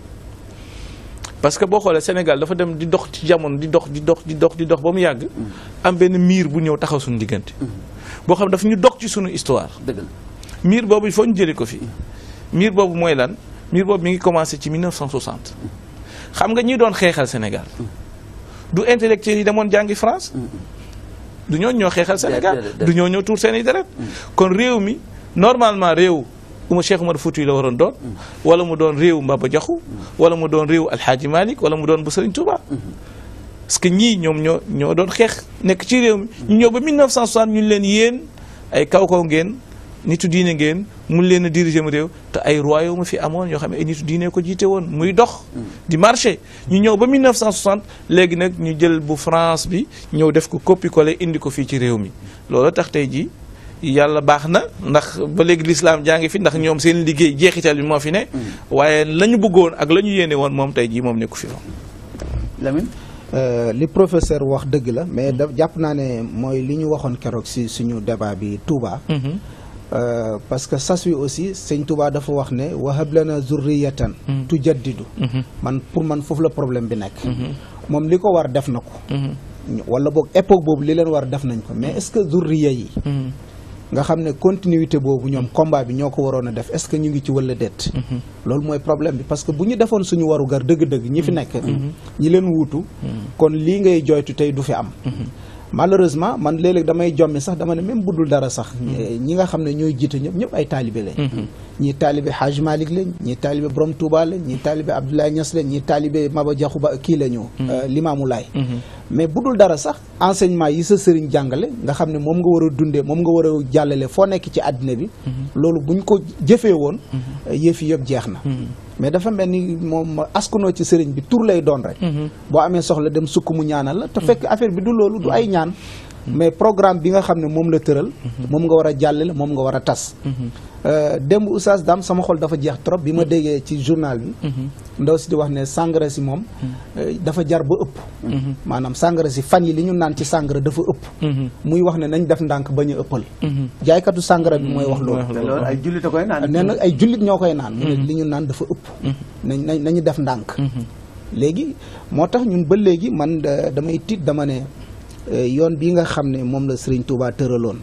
parce que boo xoolee Sénégal dafa dem di dox ci jamono di dox di dox di dox di dox ba mu yàgg am benn miir bu ñëw taxaw suñu diggante boo xam dafa ñu dox ci suñu histoire dëgg la miir boobu il faut ñu jëlee ko fi miir boobu mooy lan miir boobu mi ngi commencé ci 1960 xam nga ñi doon xeexal Sénégal du intellectuels yi demoon jàngi France du ñoo ñoo xeexal Sénégal du ñoo ñoo tuur seen i deret kon réew mi normalement réew uma Cheikh Umar Fouti la waroon doon wala mu doon réew Mbaba Jaxu wala mu doon réew Alxaaji Malik wala mu doon bu Sëriñ Touba parce que ñii ñoom ñoo ñoo doon xeex nekk ci réew mi ñu ñëw ba 1960 ñu leen yéen ay kaw kaw ngeen nitu diine ngeen mun leen a diriger mu réew te ay royaume fi amoon yoo xam ne ay nitu diine ko jiite woon muy dox di marché ñu ñëw ba 1960 léegi nag ñu jël bu France bi ñëw def ko copie collé indi ko fii ci réew mi loolu tax tey jii yàlla baax na ndax ba léegi lislaam jaa ngi fi ndax ñoom seen liggéey jeexital bi moo fi ne waaye la ñu bëggoon ak la ñu yéene woon moom tey jii moom nekku fi Lamine li professeur wax dëgg la mais da jàpp naa ne mooy li ñu waxoon keroog si suñu débat bi Touba parce que sas wi aussi sëñ Touba dafa wax ne wahab lana zurriyatan tujaddidu man pour man foofu la problème bi nekk moom li ko war def na ko wala boog époque boobu li leen war def nañ ko mais est-ce que zurriya yi nga xam ne continuité boobu ñoom combat bi ñoo ko waroon a def est-ce que ñu ngi ci walla déet loolu mooy problème bi parce que bu ñu defoon suñu warugar dëgg-dëgg ñi fi nekk ñi leen wuutu kon lii ngay joytu tey du fi am malheureusement man léeg-léeg damay jommi sax dama ne même budul dara sax ñi nga xam ne ñooy jiite ñëpp ñëpp ay taalibe lañ ñii taalibe Haj Malick lañ ñii taalibe Borom Touba lañ ñii taalibe Abdoulaye Niass lañ ñii taalibe Maba Diakhou Ba kii la ñu Limaamu Laay mais budul dara sax enseignement yi sa sëriñ jàngale nga xam ne moom nga war a dundee moom nga war a jàllale foo nekk ci àddina bi loolu buñ ko jëfee woon yëf yi yëpp jeex na mais dafa mel ni moom askanoo ci sëriñ bi tur lay doon rek boo amee soxla dem sukk mu ñaanal la te fekk affaire bi du loolu du ay ñaan mais programme bi nga xam ne moom la tëral moom nga war a jàllale moom nga war a tas démb oustaz Dame sama xol dafa jeex trop bi ma déggee ci journal bi ndaw si di wax ne sàngara si moom dafa jar ba ëpp maanaam sàngara si fan yi li ñu naan ci sàngara dafa ëpp muy wax ne nañ def ndànk bañ a ëppal jaaykatu sàngara bi mooy wax loolu te loolu ay jullit a koy naan. nee na ay jullit ñoo koy naan mu ne li ñu naan dafa ëpp nañ nañ nañu def ndànk léegi moo tax ñun ba léegi man da- damay tiit dama ne eh, yoon bii nga xam ne moom la Serigne Touba tëraloon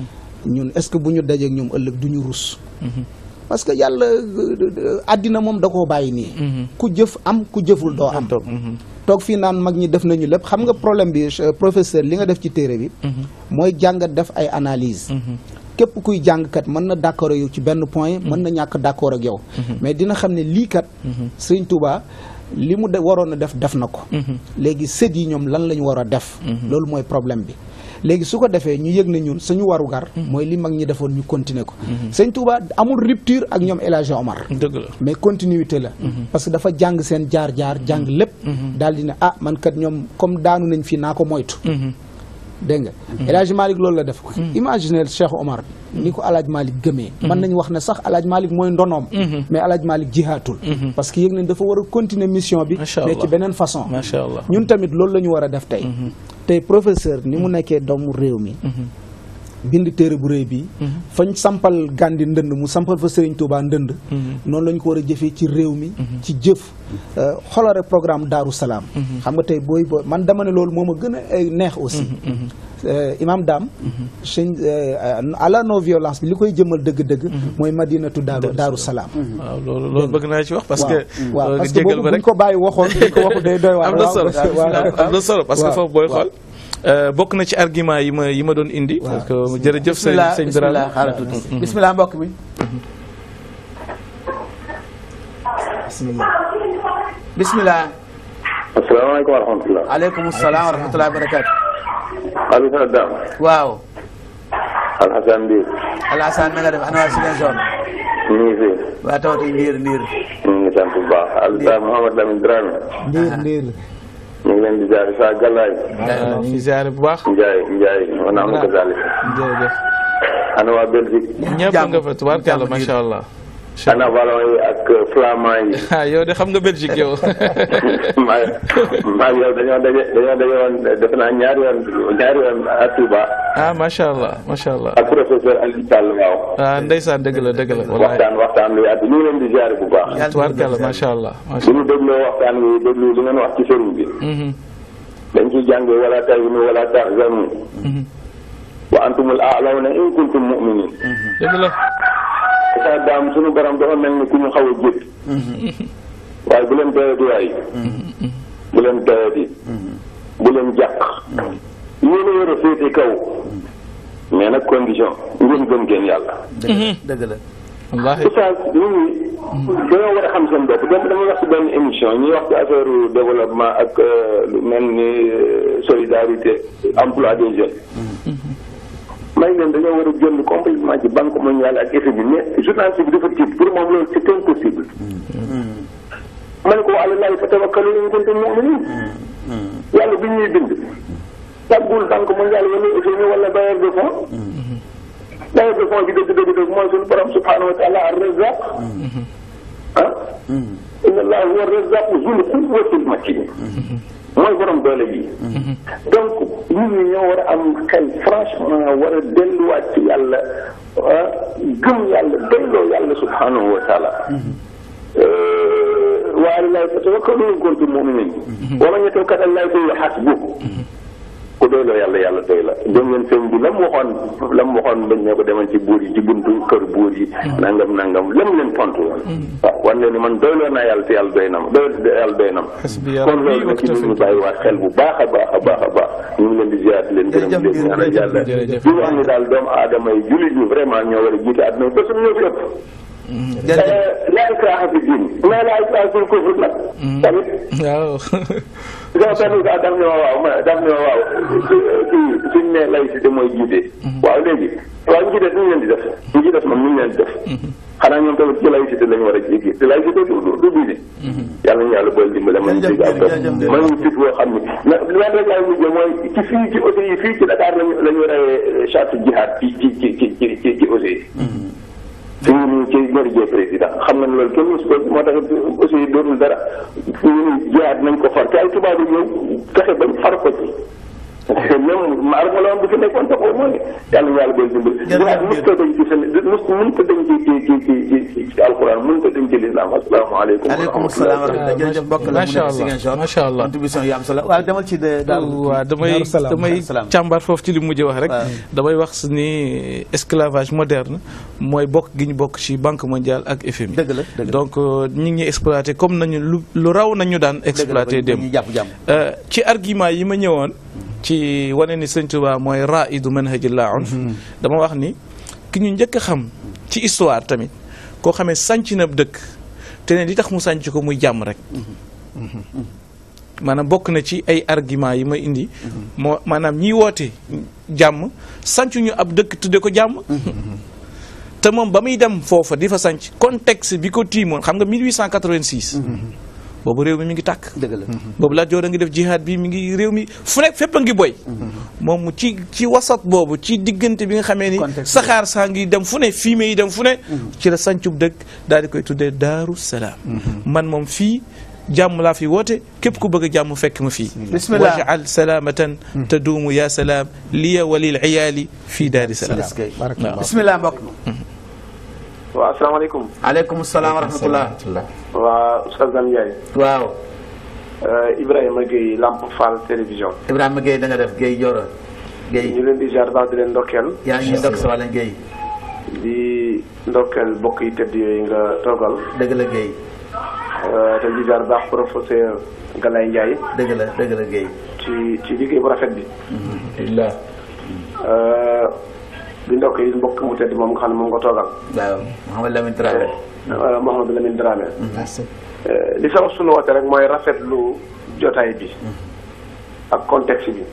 ñun est-ce que bu ñu dajeek ñoom ëllëg du ñu rus parce que yàlla euh, àddina moom da koo bàyyi nii ku jëf am ku jëful doo am toog fii naan mag ñi def nañu lépp xam nga problème bi euh, professeur li nga def ci téere bi mooy jàngat def ay analyse képp kuy jàngkat mën na d'accord ak yow ci benn point mën na ñàkk d'accord ak yow mais dina xam ne lii kat Serigne Touba li mu de waroon a def def na ko léegi sët yi ñoom lan la ñu war a def loolu mooy problème bi léegi su ko defee ñu yëg ne ñun suñu warugar mooy li mag ñi defoon ñu continuer ko sëñ Touba amul rupture ak ñoom El Hadji Omar dëgg la mais continuité la parce que dafa jàng seen jaar-jaar jàng lépp daal di ne ah man kat ñoom comme daanu nañ fii naa ko moytu dégg nga El Hadji Malick loolu la def imaginez Cheikh Omar ni ko El Hadji Malick gëmee mën nañu wax ne sax El Hadji Malick mooy ndonoom mais El Hadji Malick jihaatul parce que yëg nañ dafa war a continuer mission bi Macha mais Allah. ci beneen façon macha allah ñun tamit loolu la ñu war a def tey tey professeur ni mu nekkee doomu réew mi bind téere bu réy bi fañ sampal Gàndi ndënd mu sampal fa Serigne Touba ndënd noonu la ñu ko war a jëfee ci réew mi ci jëf euh, xoolal rek programme Daaru Salaam xam nga tey booy booy man dama ne loolu moo ma gën a ay neex aussi Euh, Imam Dame sëñ euh, à la non violence bi li koy jëmal dëgg-dëgg mooy madinatu daaru daaru salaam waaw loolu loolu bëgg naa ci wax parce que waaw nga parce que jégal boobu ma buñ rek ko bàyyi waxoon buñ ko waxu day doy waar am na solo waaw am na solo parce que waaw, foofu booy waaw. xool euh, bokk na ci argument yi ma yi ma doon indi parce que jërëjëf sëñ bismillah sëñ bismillah Birame xaaral tuuti bismillah mbokk mi bismillah bismillah asalaamaaleykum wa rahmatulah. aleykum salaam wa rahmatullahi wa barakatu Aliou Sow Dame. waaw Alhassane Ndiir. Alassane na nga def ana waa Ziguinchor ñu ngi fi. waa tawati ndiir ndiir ñu ngi sant bu baax. Aliou Mouhamed Lamine Dramé. ndiir ndiir ñu ngi leen di jaar saa Galaay. waaw ñu ngi ziare bu baax Ndiaye Ndiaye wa naa ma ko daal. jërëjëf ana waa Belgique. ñëpp nga fa tubaarkàlla macha allah ana ballon yi ak flamand yi. ah yow de xam nga Belgique yow maa maa ngi yow dañoo daje dañoo daje woon defe naa ñaari yoon ñaari yoon à Touba ah macha allah macha allah ak professeur Aliou Sall waaw. ah ndeysaan dëgg la dëgg la wallahi waxtaan waxtaan lu yaatu ñu ngi leen di jaar bu baax. tubaarkàlla macha allah macha bu ñu dégloo waxtaan wi déglu li ngeen wax ci sëriñ bi. Mhm, dañ ciy jàngee wala tahinu wala tahzanu mhm. wa antumul a'lawna in kuntum mu'minin dëgg la sa daam suñu borom dafa mel ni ku ñu xaw a jét waaye bu leen doyati waay bu leen doyati bu leen jàq yéen a war a féete kaw mais nag condition ngeen gëm ngeen yàlla dëgg dëgg la wallahi oustaz nit ñi dañoo war a xam seen bopp dem dama wax ci benn émission ñuy wax ci affaire développement ak euh, lu mel ni euh, solidarité emploi des jeunes may leen dañoo war a jënd complètement ci banque mondiale ak FMI mais journaliste bi dafa tiit pour moom loolu c'est impossible ma ne ko ala laay fa tawakkalu in kuntum mu'minin yàlla bi ñuy bind tàggul banque mondiale wala FMI wala bailleur de fonds bailleur de fonds bi dëgg dëgg dëgg mooy suñu borom subhanahu wa taala ar-razzaq ah inna allaha huwa ar-razzaq zul quwwatil matin mooy borom doole bi donc nit ñi ñoo war a am xel franchement war a delluwaat ci yàlla ah gëm yàlla delloo yàlla subhanahu wa taala wa ala llahi fatawakkalu in kuntum mu'minin wa man yatawakkal ala llahi fa huwa hasbuh ku doyloo yàlla yàlla doy la dégg ngeen sëñ bi la mu waxoon la mu waxoon bañ ne ko demal ci buur yi ci buntu kër buur yi nangam nangam lam leen tontu woon waaw wan leen ni man doyloo naa yàlla te yàlla doy na ma doy yàlla doy na ma Hasbiya kon rabbi loolu wa nag ci ñu kafa bàyyi waat xel bu baax a baax a baax a baax ñu ngi leen di ziar di leen gërëm di leen ñaanal yàlla jërëjëf. di wax ni daal doomu aadama yi jullit ñi vraiment ñoo war a jiite àdduna bi parce que ñoo fi ëpp jërëjëf laa ikraaha fi diin mais laa ikraaha fil kufr nag tamit waaw sama benn gaa daf ne ma waaw ma daf ne ma waaw kii suñ ne laïcité mooy jiite waaw léegi waaw ñu ci des ñu leen di def ñu ci des moom ñu leen di def xanaa ñoom tamit ci laïcité lañu war a jéggi te laïcité du du du diine yàlla ñu yàlla boole dimbale man ñu Jërëjëf, dégg ak topp jërëjëf, man ñu fit boo xam ne na leen rek laay mujjee mooy ci fii ci aussi yi fii ci Dakar lañu la ñu reyee charte jihad ci ci ci ci ci ci ci aussi yi fi ñu nii ci ñori jee président xam nga ne loolu kenn mosu ko moo tax aussi dootul dara fi ñu nii jihaad nañ ko far te ay tubaab yi ñëw fexe bañ far ko ci même ma arma la woon bu fi nekkoon taxaw mooy yàlla ñu yàlla boole dimbali jihaad mos ko dañ ci seen mos mun ko dañ ci ci ci ci ci ci alxuraan mun ko dañ ci lislaam asalaamaaleykum aleykum salaam wa rahmatulah jërëjëf mbokk la mu Macha nekk Allah, Ziguinchor macha Allah. contribution yu am solo waaw demal ci de daal waaw damay Daaru Salaam, damay Daaru Salaam. càmbar foofu ci li mujj wax rek waaw. damay wax ni esclavage moderne mooy bokk gi ñu bokk ci banque mondiale ak FMI dëgg la dëgg la donc euh, ñu ngi ñuy exploité comme nañu lu lu raw nañu daan exploité dëgg la dem ñu jàpp jàmm Euh, ci argument yi ma ñëwoon ci wane ni Sëñ Tuubaa mooy raidu manhajillah unf dama wax ni ki ñu njëkk a xam ci histoire tamit koo xamee sànc na dëkk te ne li tax mu sànc ko muy jàmm rek maanaam bokk na ci ay argument yi ma indi moo maanaam ñiy woote jàmm sànc ñu ab dëkk tudde ko jàmm te moom ba muy dem foofa di fa sànc contexte bi ko tiimoon xam nga 1886 boobu réew mi mi ngi tàkk dëgg la boobu Lat Joor a ngi def jihad bi mi ngi réew mi fu nekk fépp a ngi boy moom mu ci ci wasat boobu ci diggante bi nga xamee ni Contexte saxaar saa ngi dem fu ne fumier yi dem fu ne ci la sancub dëkk daal di koy tuddee Daaru Salaam man moom fii jàmm laa fi woote képp ku bëgg a jàmm fekk ma fii Bismillah. wajal salaamatan taduumu ya salaam liya walil iyaali fii daari salaam est-ce que barakallah bismillah mbokk mi waaw asalaamaaleykum aleykum salaam wa rahmatullah waa Oustaz Dame Ndiaye waaw Ibrahima Gueye Lamp Fall télévision Ibrahima Gueye da nga def Gueye Joro Gueye ñu leen di ziar baax di leen ndokkeel yaa ngi ndokk sa wàlla Gueye di ndokkeel bokk yi tëdd yooyu nga toogal dëgg la Gueye te di ziar baax professeur Galaye Ndiaye dëgg la dëgg la Gueye ci ci liggéey bu rafet bi alhamdulilah di ndokk yi mbokk mu tëdd moom nga xam ne moom nga toogal waaw Mouhamed Lamine Traoré Mouhamadou Lamine Dramé li sabab sunu woote rek mooy rafetlu jotaay bi ak contexte bi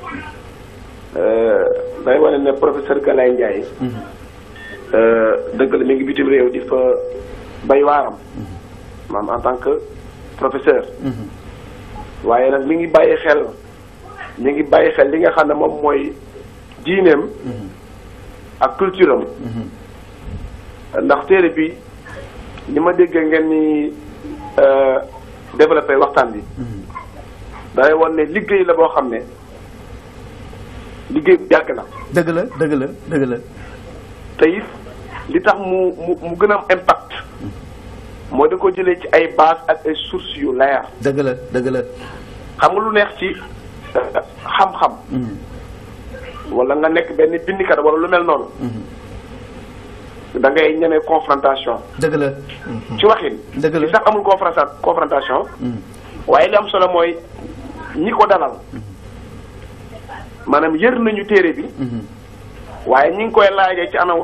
day wane ne professeur Galaye Ndiaye dëgg la mi ngi bitim réew di fa bay waaram maam en tant que professeur waaye nag mi ngi bàyyi xel mi ngi bàyyi xel li nga xam ne moom mooy diineem ak culture am ndax téere bi ni ma déggee ngeen ni développé waxtaan bi day wan ne liggéey la boo xam ne liggéey bu yàgg la dëgg la dëgg la dëgg la te it li tax mu mu mu gën a am impact moo da ko jëlee ci ay base ak ay sources yu leer dëgg la dëgg la xam nga lu neex ci xam-xam wala nga nekk benn bindikat wala lu mel noonu da ngay ñeme confrontation dëgg la ci waxin Dëgg la. li sax amul confronta confrontation waaye li am solo mooy ñi ko dalal maanaam yër nañu téere bi waaye ñi ngi koy laajee ci anam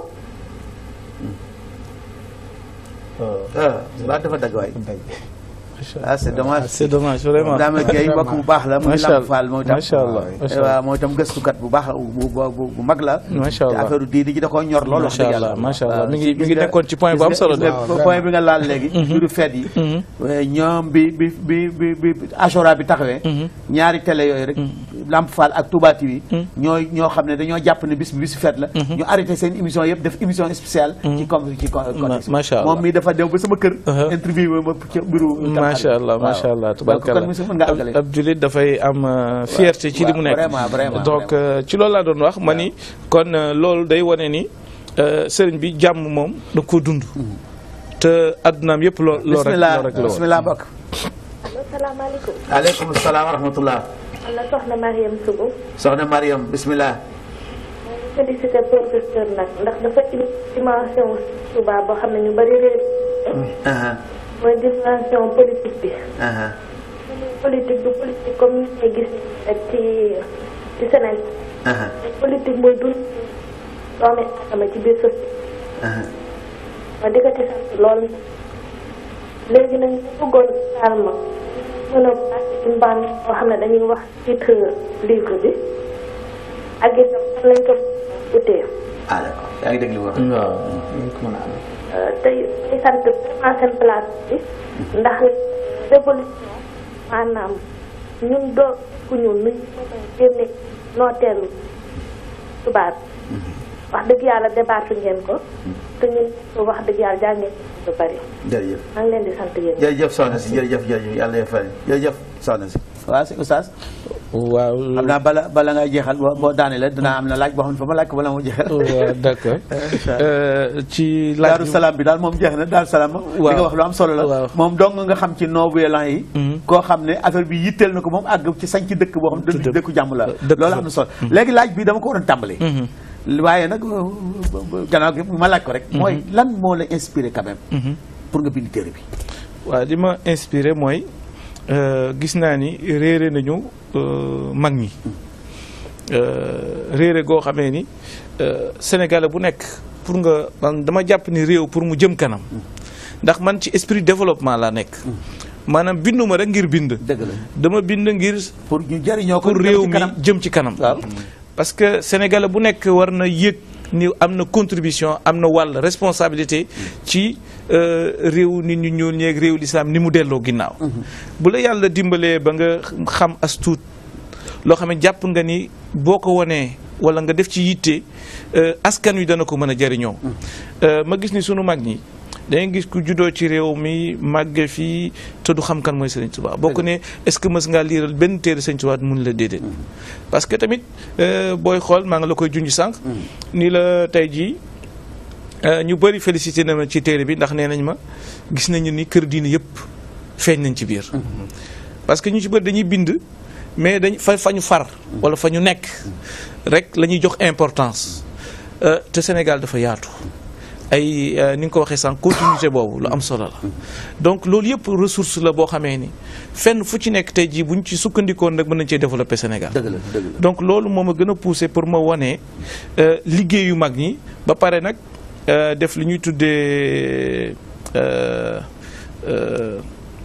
ah waa dafa dagg waay ah c'est dommage c'est dommage vraiment Dame Gueye mbokk bu baax la muy Macha Lamp Allah. Fall moom itam Macha Allah. Macha Allah. waaw moom itam gëstukat bu baax bu bu bu mag la Macha Allah. te affaire diine ji da koo ñor lool wax Macha dëgg yàlla Allah, macha Allah. waaw, Mi ngi- gis mi ngi nga- nekkoon ci point bu gis am nga- solo gis nga de. point bi nga laal léegi mbiru feet yi ñoom bi bi bi bi bi Ashura bi taxawee ñaari télé yooyu rek Lamp Fall ak Touba TV ñooy ñoo xam ne dañoo jàpp ne bis bi bisu feet la ñu arrêté seen émission yëpp def émission spéciale ci com ci con- contexte macha Allah. moom mii dafa dem ba sama kër Uh-huh. interview ma ci mbiru macha allah Waaw. macha allah donc tubarkalla kon monsieur mën nga àggale ab jullit dafay am euh, fierté ci li mu waaw, nekk vraiment, vraiment, donc euh, ci loolu laa doon wax ma ni kon euh, loolu day wane ni euh, sëriñ bi jàmm moom da ko dund te addunaam yëpp loo loo rek bismillah loo rek la woon bismillah mbokk salaamaaleykum. aleykum salaam wa rahmatullah man la soxna Mariam Sougou. soxna Mariam bismillah maa ngi félicité professeur nag ndax dafa indi dimension Touba boo xam ne ñu bari réer. aha mooy dimension politique bi. aha politique du politique comme ni ñuy gis rek ci ci Sénégal. aha politique mooy dund doomi aadama ci biir société. aha ma di ko ci sant lool. léegi nag ñu bëggoon daal ma mën a bàcc ci mbaan boo xam ne dañuy wax titre livre bi ak itam fan lañ ko utee. ah d'accord yaa ngi dégg li mu wax tey tey sant vraiment seen place bi ndax révolution maanaam ñun doo ku ñun nuñ mën a génne nooteelu tubaab wax dëgg yàlla débattu ngeen ko te ñun wax dëgg yàlla jàngeen lu bari jërëjëf maa ngi leen di sant yéen jërëjëf soxna si jërëjëf jërëjëf yàlla fay jërëjëf soxna si waaw si oustaz waaw xam naa bala bala ngay jeexal boo boo daane la dinaa am na laaj boo xam ne fa ma laaj ko bala moo jeexal waaw d'accord Euh, ci laaj daaru salaam bi daal moom jeex na daaru salaam li nga wax lu am solo la waaw. moom dong nga xam ci non-violent yi koo xam ne affaire bi yitteel na ko moom àgg ci sañ ci dëkk boo xam ne dëkku jàmm la dëkk loolu fa. am na solo léegi laaj bi dama ko waroon tàmbali waaye nag gannaaw gi ma laaj ko rek mooy lan moo la inspiré quand même pour nga bind téere bi waaw li ma inspiré mooy euh, gis naa ni réere nañu euh, mag ñi Euh, réere goo xamee ni euh, sénégalais bu nekk pour nga man dama jàpp ni réew pour mu jëm kanam ndax man ci esprit développement laa nekk maanaam binduma rek ngir bind dëgg la dama bind ngir pour ñu jëriñoo ko pour jëm réew ci mi kanam. jëm ci kanam waaw parce que sénégalais bu nekk war na yëg ni am na contribution am na wàll responsabilité ci euh, réew nit ñu ñuul ñeeg réew lislaam ni mu delloo ginnaaw bu la yàlla dimbalee ba nga xam as tuut loo xam ne jàpp nga ni boo ko wanee wala nga def ci yitte euh, askan wi dana ko mën a jëriñoo Euh, ma gis ni sunu mag ñi dangay gis ku juddoo ci réew mi màgge fii te du xam kan mooy Sëriñ Tuubaa boo ko ne est-ce que mës ngaa liiral benn téere Sëriñ Tuubaa mun la déedéet parce que tamit euh, booy xool maa nga la koy junj sànq ni la tey jii euh, ñu bëri félicité na ma ci téere bi ndax nee nañ ma gis nañu ni kër diine yëpp feeñ nañ ci biir parce que ñu ci bëri dañuy bind mais dañ fa fa ñu far wala fa ñu nekk rek la ñuy jox importance Euh, te Sénégal dafa yaatu ay euh, ni nga ko waxee sànq continuité boobu lu am solo la donc loolu yëpp ressource la boo xamee ni fenn fu ci nekk tey jii buñ ci sukkandikoon nag mën nañ cee développer Sénégal dëgg la dëgg la donc loolu moo ma gën a poussé pour ma wane euh, liggéeyu mag ñi ba pare nag euh, def li ñuy tuddee euh, euh,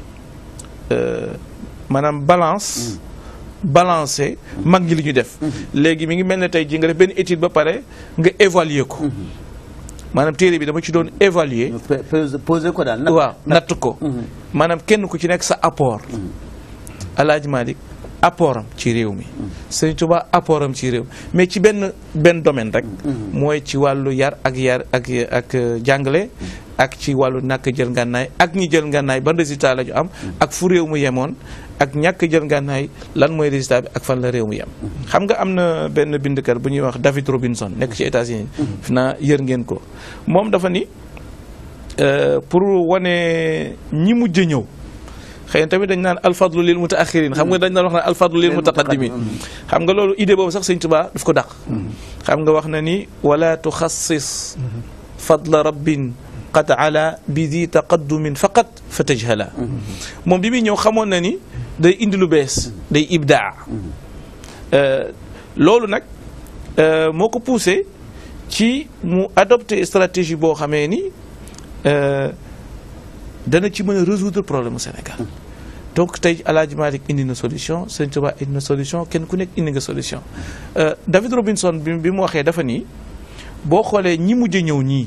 euh, maanaam balance balancer mag ñi li ñu def léegi mi ngi mel ne tey jii nga def benn étude ba pare nga évaluer ko maanaam téere bi dama ci doon évaluer ñu pe- pose- posé ko daal nag waaw natt ko maanaam kenn ku ci nekk sa apport Alaaji Malick apportam ci réew mi Sëriñ Tuubaa apportam ci réew mais ci benn benn domaine rek mooy ci wàllu yar ak yar ak ak euh, jàngale ak ci wàllu ñàkk jël ngànnaay ak ñi jël ngànnaay ban résultat la ñu am ak fu réew mu yemoon ak ñàkk jël ngànnaay lan mooy résultat bi ak fan la réew mu yem xam nga am na benn bindkat bu ñuy wax David Robinson nekk ci États-Unis fi naa yër ngeen ko moom dafa ni Euh, pour wane ñi mujj a ñëw xëy na tamit dañ naan alfadlu lil mutaaxirin xam nga dañ naan wax naan alfadlu lil mutaqaddimin xam nga loolu idée boobu sax sëñ Tuubaa daf ko dàq xam nga wax na ni wala tuxassis fadla rabbin qad ala bi di taqaddumin faqat fa tajhala moom bi muy ñëw xamoon na ni day indi lu bees day ibdaa Euh, loolu nag euh, moo ko poussé ci mu adopté stratégie boo xamee ni euh, dana ci mën a résoudre problème mu Sénégal donc tey Alaaji Malick indi na solution Sëñ Tuubaa indi na solution kenn ku nekk indi nga solution Euh, David Robinson bi bi mu waxee dafa nii boo xoolee ñi mujj a ñëw ñii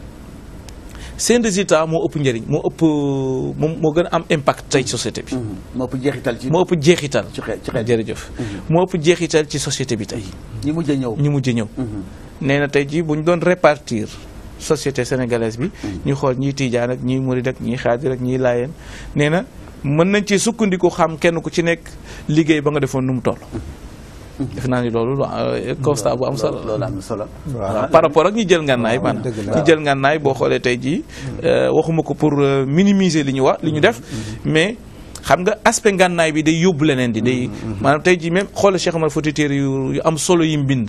seen résultat moo ëpp njëriñ moo ëpp moo moo gën a am impact tey société bi moo ëpp jeexital ci moo ëpp jeexital ci xeet ci xeet jërëjëf moo ëpp jeexital ci société bi tey ñi mujj a ñëw ñu mujj ñëw nee na tey jii bu ñu doon répartir société sénégalaise bi ñu xool ñii tiijaan ak ñii murid ak ñii xaadir ak ñii laayeen nee na mën nañ ci sukkandiku xam kenn ku ci nekk liggéey ba nga defoon nu mu toll def naa ni loolu lu euh, constat bu am solo loolu am na solo waaw par rapport ak ñi jël ngànnaay maanaam dëgg la. ñi jël ngànnaay boo xoolee tey jii euh, waxuma ko pour euh, minimiser li ñu wax li ñu def mais xam nga aspect ngànnaay bi day yóbbu leneen di day maanaam tey jii même xoolal Cheikh Omar Fouti téere yu yu am solo yi mu bind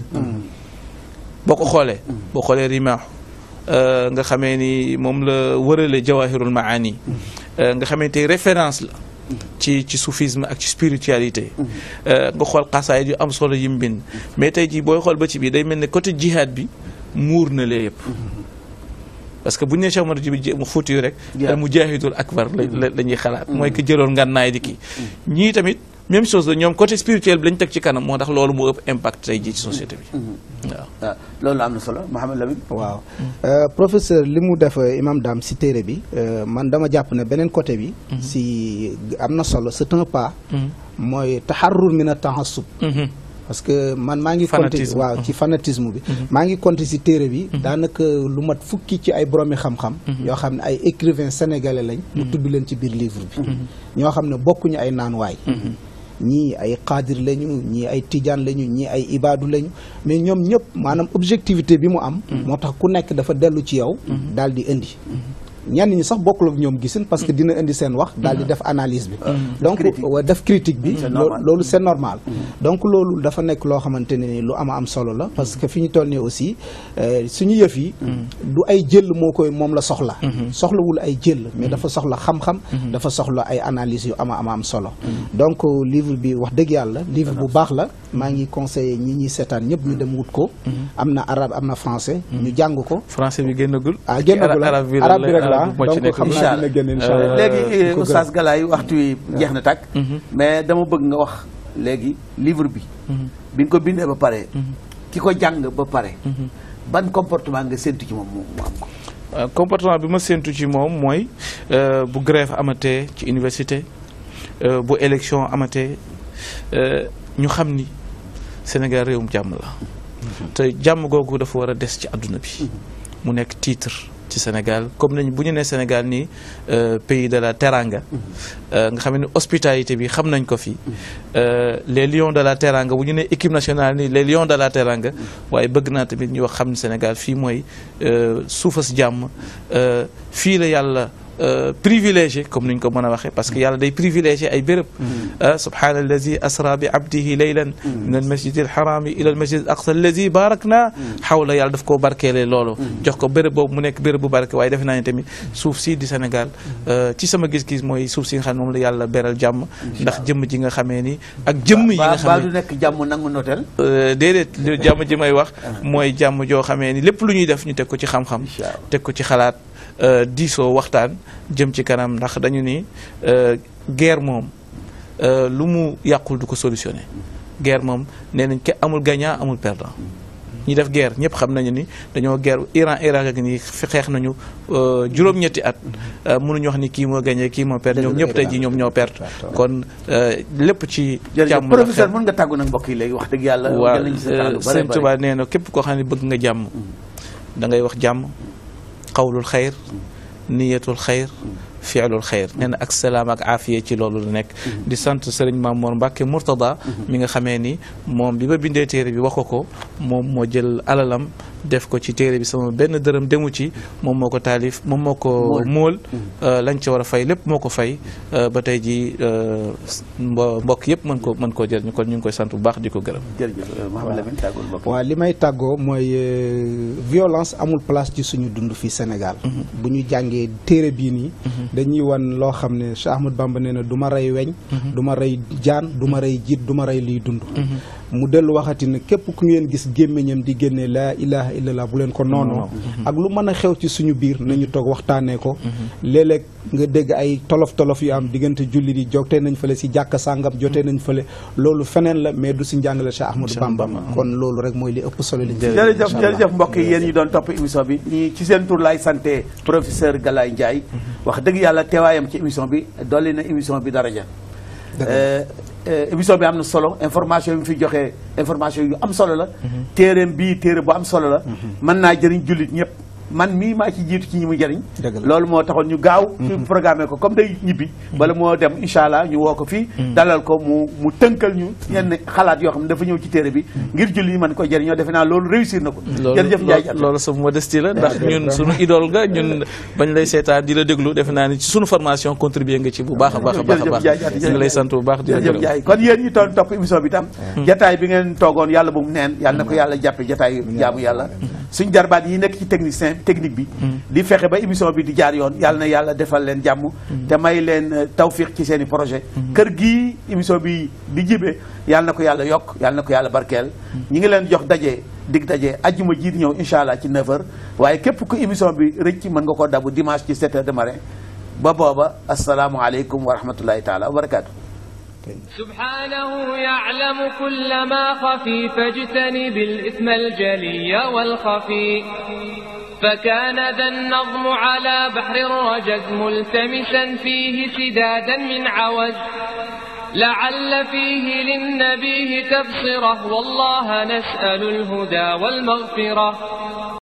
boo ko xoolee boo xoolee rimaaxu nga xamee ni moom la wërale jawahirul maani nga xamee tey référence la ci ci soufisme ak ci spiritualité nga xool xasaayit yu am solo yi mu bind mais tey jii booy xool ba ci biir day mel ne côté jihad bi muur na lee yëpp parce que bu ñu nee Cheikh Omar mu Fuuti rek al mujahidul akbar la la ñuy xalaat mooy que jëloon ngànnaay di kii ñii tamit même chose la ñoom côté spirituel bi lañ teg ci kanam moo tax loolu moo ëpp impact tey jii ci société bi waaw waaw loolu am na solo Mouhamed Lamine waaw professeur li mu def imam Dame si téere bi man dama jàpp ne beneen côté bi si am na solo c'est un pas mooy taxarrur min a tahassub parce que man maa ngi compté waaw ci fanatisme bi maa ngi compté si téere bi daanaka lu mat fukki ci ay boroomi xam-xam yoo xam ne ay écrivain sénégalais lañ mu tudd leen ci biir livre bi ñoo xam ne bokkuñu ay naanwaay ñii ay xaadir lañu ñii ay tijaan lañu ñii ay ibaadu lañu mais ñoom ñëpp maanaam objectivité bi mu am moo tax ku nekk dafa dellu ci yow daal di indi ñenn ñi sax bokkul ak ñoom gisin parce que dina indi seen wax daal di def analyse bi donc def critique bi loolu c'est normal donc loolu dafa nekk loo xamante ne ni lu ama am solo la parce que fi ñu toll nii aussi suñu yëf yi du ay jël moo koy moom la soxla soxlawul ay jël mais dafa soxla xam-xam dafa soxla ay analyse yu ama ama am solo donc livre bi wax dëgg yàlla livre bu baax la maa ngi conseillé ñi ñuy seetaan ñëpp ñu dem wut ko am na arabe am na français ñu jàng ko français bi génnagul ah génnagul arabe bi rek la donc xam naa dina génn incha allah léegi oustaz Galaye waxtu wi jeex na tàkk mais dama bëgg nga wax léegi livre bi bi nga ko bindee ba pare ki ko jàng ba pare ban comportement nga séntu ci moom mu am ko comportement bi ma séntu ci moom mooy bu grève amatee ci université bu élection amatee ñu xam ni Sénégal réewum jàmm la te jàmm googu dafa war a des ci àdduna bi mu nekk titre ci Sénégal comme nañ bu ñu nee Sénégal nii pays de la teranga nga xam ne hospitalité bi xam nañ ko fi les lions de la teranga bu ñu nee équipe nationale nii les lions de la teranga waaye bëgg naa tamit ñu wax xam ne Sénégal fii mooy suufas jàmm fii la yàlla privilégié comme ni ñu ko mën a waxee parce que yàlla day privilégié ay béréb subhaana allazi asra bi abdihi laylan min al masjid al harami ila al masjid al aqsa allazi barak na xawla yàlla daf koo barkeele loolu jox ko béréb boobu mu nekk béréb bu barke waaye defe naa ne tamit suuf si di Sénégal ci sama gis-gis mooy suuf si nga xam ne moom la yàlla beral jàmm ndax jëmm ji nga xamee ni ak jëmm yi nga ba du nekk jàmm nangu notel déedéet jàmm ji may wax mooy jàmm joo xamee ni lépp lu ñuy def ñu teg ko ci xam-xam teg ko ci xalaat diisoo waxtaan jëm ci kanam ndax dañu ni guerre moom lu mu yàqul du ko solutionné guerre moom nee nañ ke amul gagnant amul perdant ñi def guerre ñëpp xam nañu ni dañoo guerre Iran Irak ak ni xeex nañu juróom-ñetti at mënuñu wax ni kii moo gagné kii moo perdre ñoom ñëpp tey ji ñoom ñoo perte kon lépp ci jàmm la professeur mën nga tàggu nag mbokk yi léegi wax dëgg yàlla waaw Sëñ Tuubaa nee na képp koo xam ne bëgg nga jàmm da ngay wax jàmm qawlul xayr niyatul xayr fiilul xayr nee na ak salaam ak aafiya ci loolu la nekk di sant sëriñ Mamour Mbacke Mourtada mi nga xamee ni moom bi ma bindee téere bi wax ko ko moom moo jël alalam def ko ci téere bi sama benn dërëm demu ci moom moo ko taalif moom moo ko móol lañ ca war a fay lépp moo ko fay ba tey ji mbokk yëpp mën ko mën koo jëriñu kon ñu ngi koy sant bu baax di ko gërëm waaw li may tàggoo mooy violence amul place ci suñu dund fii Sénégal bu ñu jàngee téere bii nii dañuy wan loo xam ne Cheikh Ahmad Bamba nee na du ma rey weñ du ma rey jaan du ma rey jiit du ma rey liy dund mu dellu waxati ne képp ku ngeen gis gémmiñam di génne laa ilaha illallah bu leen ko noonoo ak lu mën a xew ci suñu biir nañu toog waxtaanee ko léeg-léeg nga dégg ay tolof tolof yu am diggante julli di jotee nañ fële si jàkka sàngam jotee nañ fële loolu feneen la mais du si njàngale Cheikh Ahmadou Bamba kon loolu rek mooy li ëpp solo li jërëjëf jërëjëf mbokk yi yéen ñu doon topp émission bi ñi ci seen tur laay santé professeur Galaye Ndiaye wax dëgg yàlla teewaayam ci émission bi dolli na émission bi daraja émission bi am na solo information yi mu fi joxee information yu am solo la téereem bii téere bu am solo la mën naa jëriñ jullit ñëpp man mii maa ci jiitu ci ñi mu jëriñ Dëgg la. loolu moo taxoon ñu gaaw fi programmé ko comme day ñibbi bala moo dem incha allah ñu woo ko fii dalal ko mu mu tënkal ñu yenn xalaat yoo xam ne dafa ñëw ci téere bi ngir julli yi mën ko jëriñoo defe naa loolu réussir na ko jërëjëf Ndiaye Diatta loolu sa modestie la ndax ñun suñu idole nga ñun bañ lay seetaan di la déglu defe naa ni ci suñu formation contribuer nga ci bu baax a baax a baax a Jërëjëf baax Ndiaye Diatta, ñu ngi lay sant bu baax di la jërëjëf gërëm Ndiaye kon yéen ñi toon topp émission bi tam jataay bi ngeen toogoon yàlla bu mu neen yàlla na ko yàlla jàppe jataay jaamu yàlla suñ jarbaat yi nekk ci technicien technique bi di fexe ba émission bi di jaar yoon yàlla na yàlla defal leen jàmm te may leen euh, tawfiq ci seen i projet kër gii émission bi di jibee yàlla na ko yàlla yokk yàlla na ko yàlla barkeel ñi ngi leen jox daje dig daje ajjuma ji di ñëw incha allah ci 9h waaye képp ku émission bi rëcc mën nga koo dabu dimanche ci 7h de matin ba booba asalaamualeykum wa rahmatullahi taala wa barakaatu. سبحانه يعلم كل ما خفي فاجتنب الإثم الجلي والخفي فكان ذا النظم على بحر الرجز ملتمسا فيه سدادا من عوز لعل فيه للنبي تبصره والله نسأل الهدى والمغفرة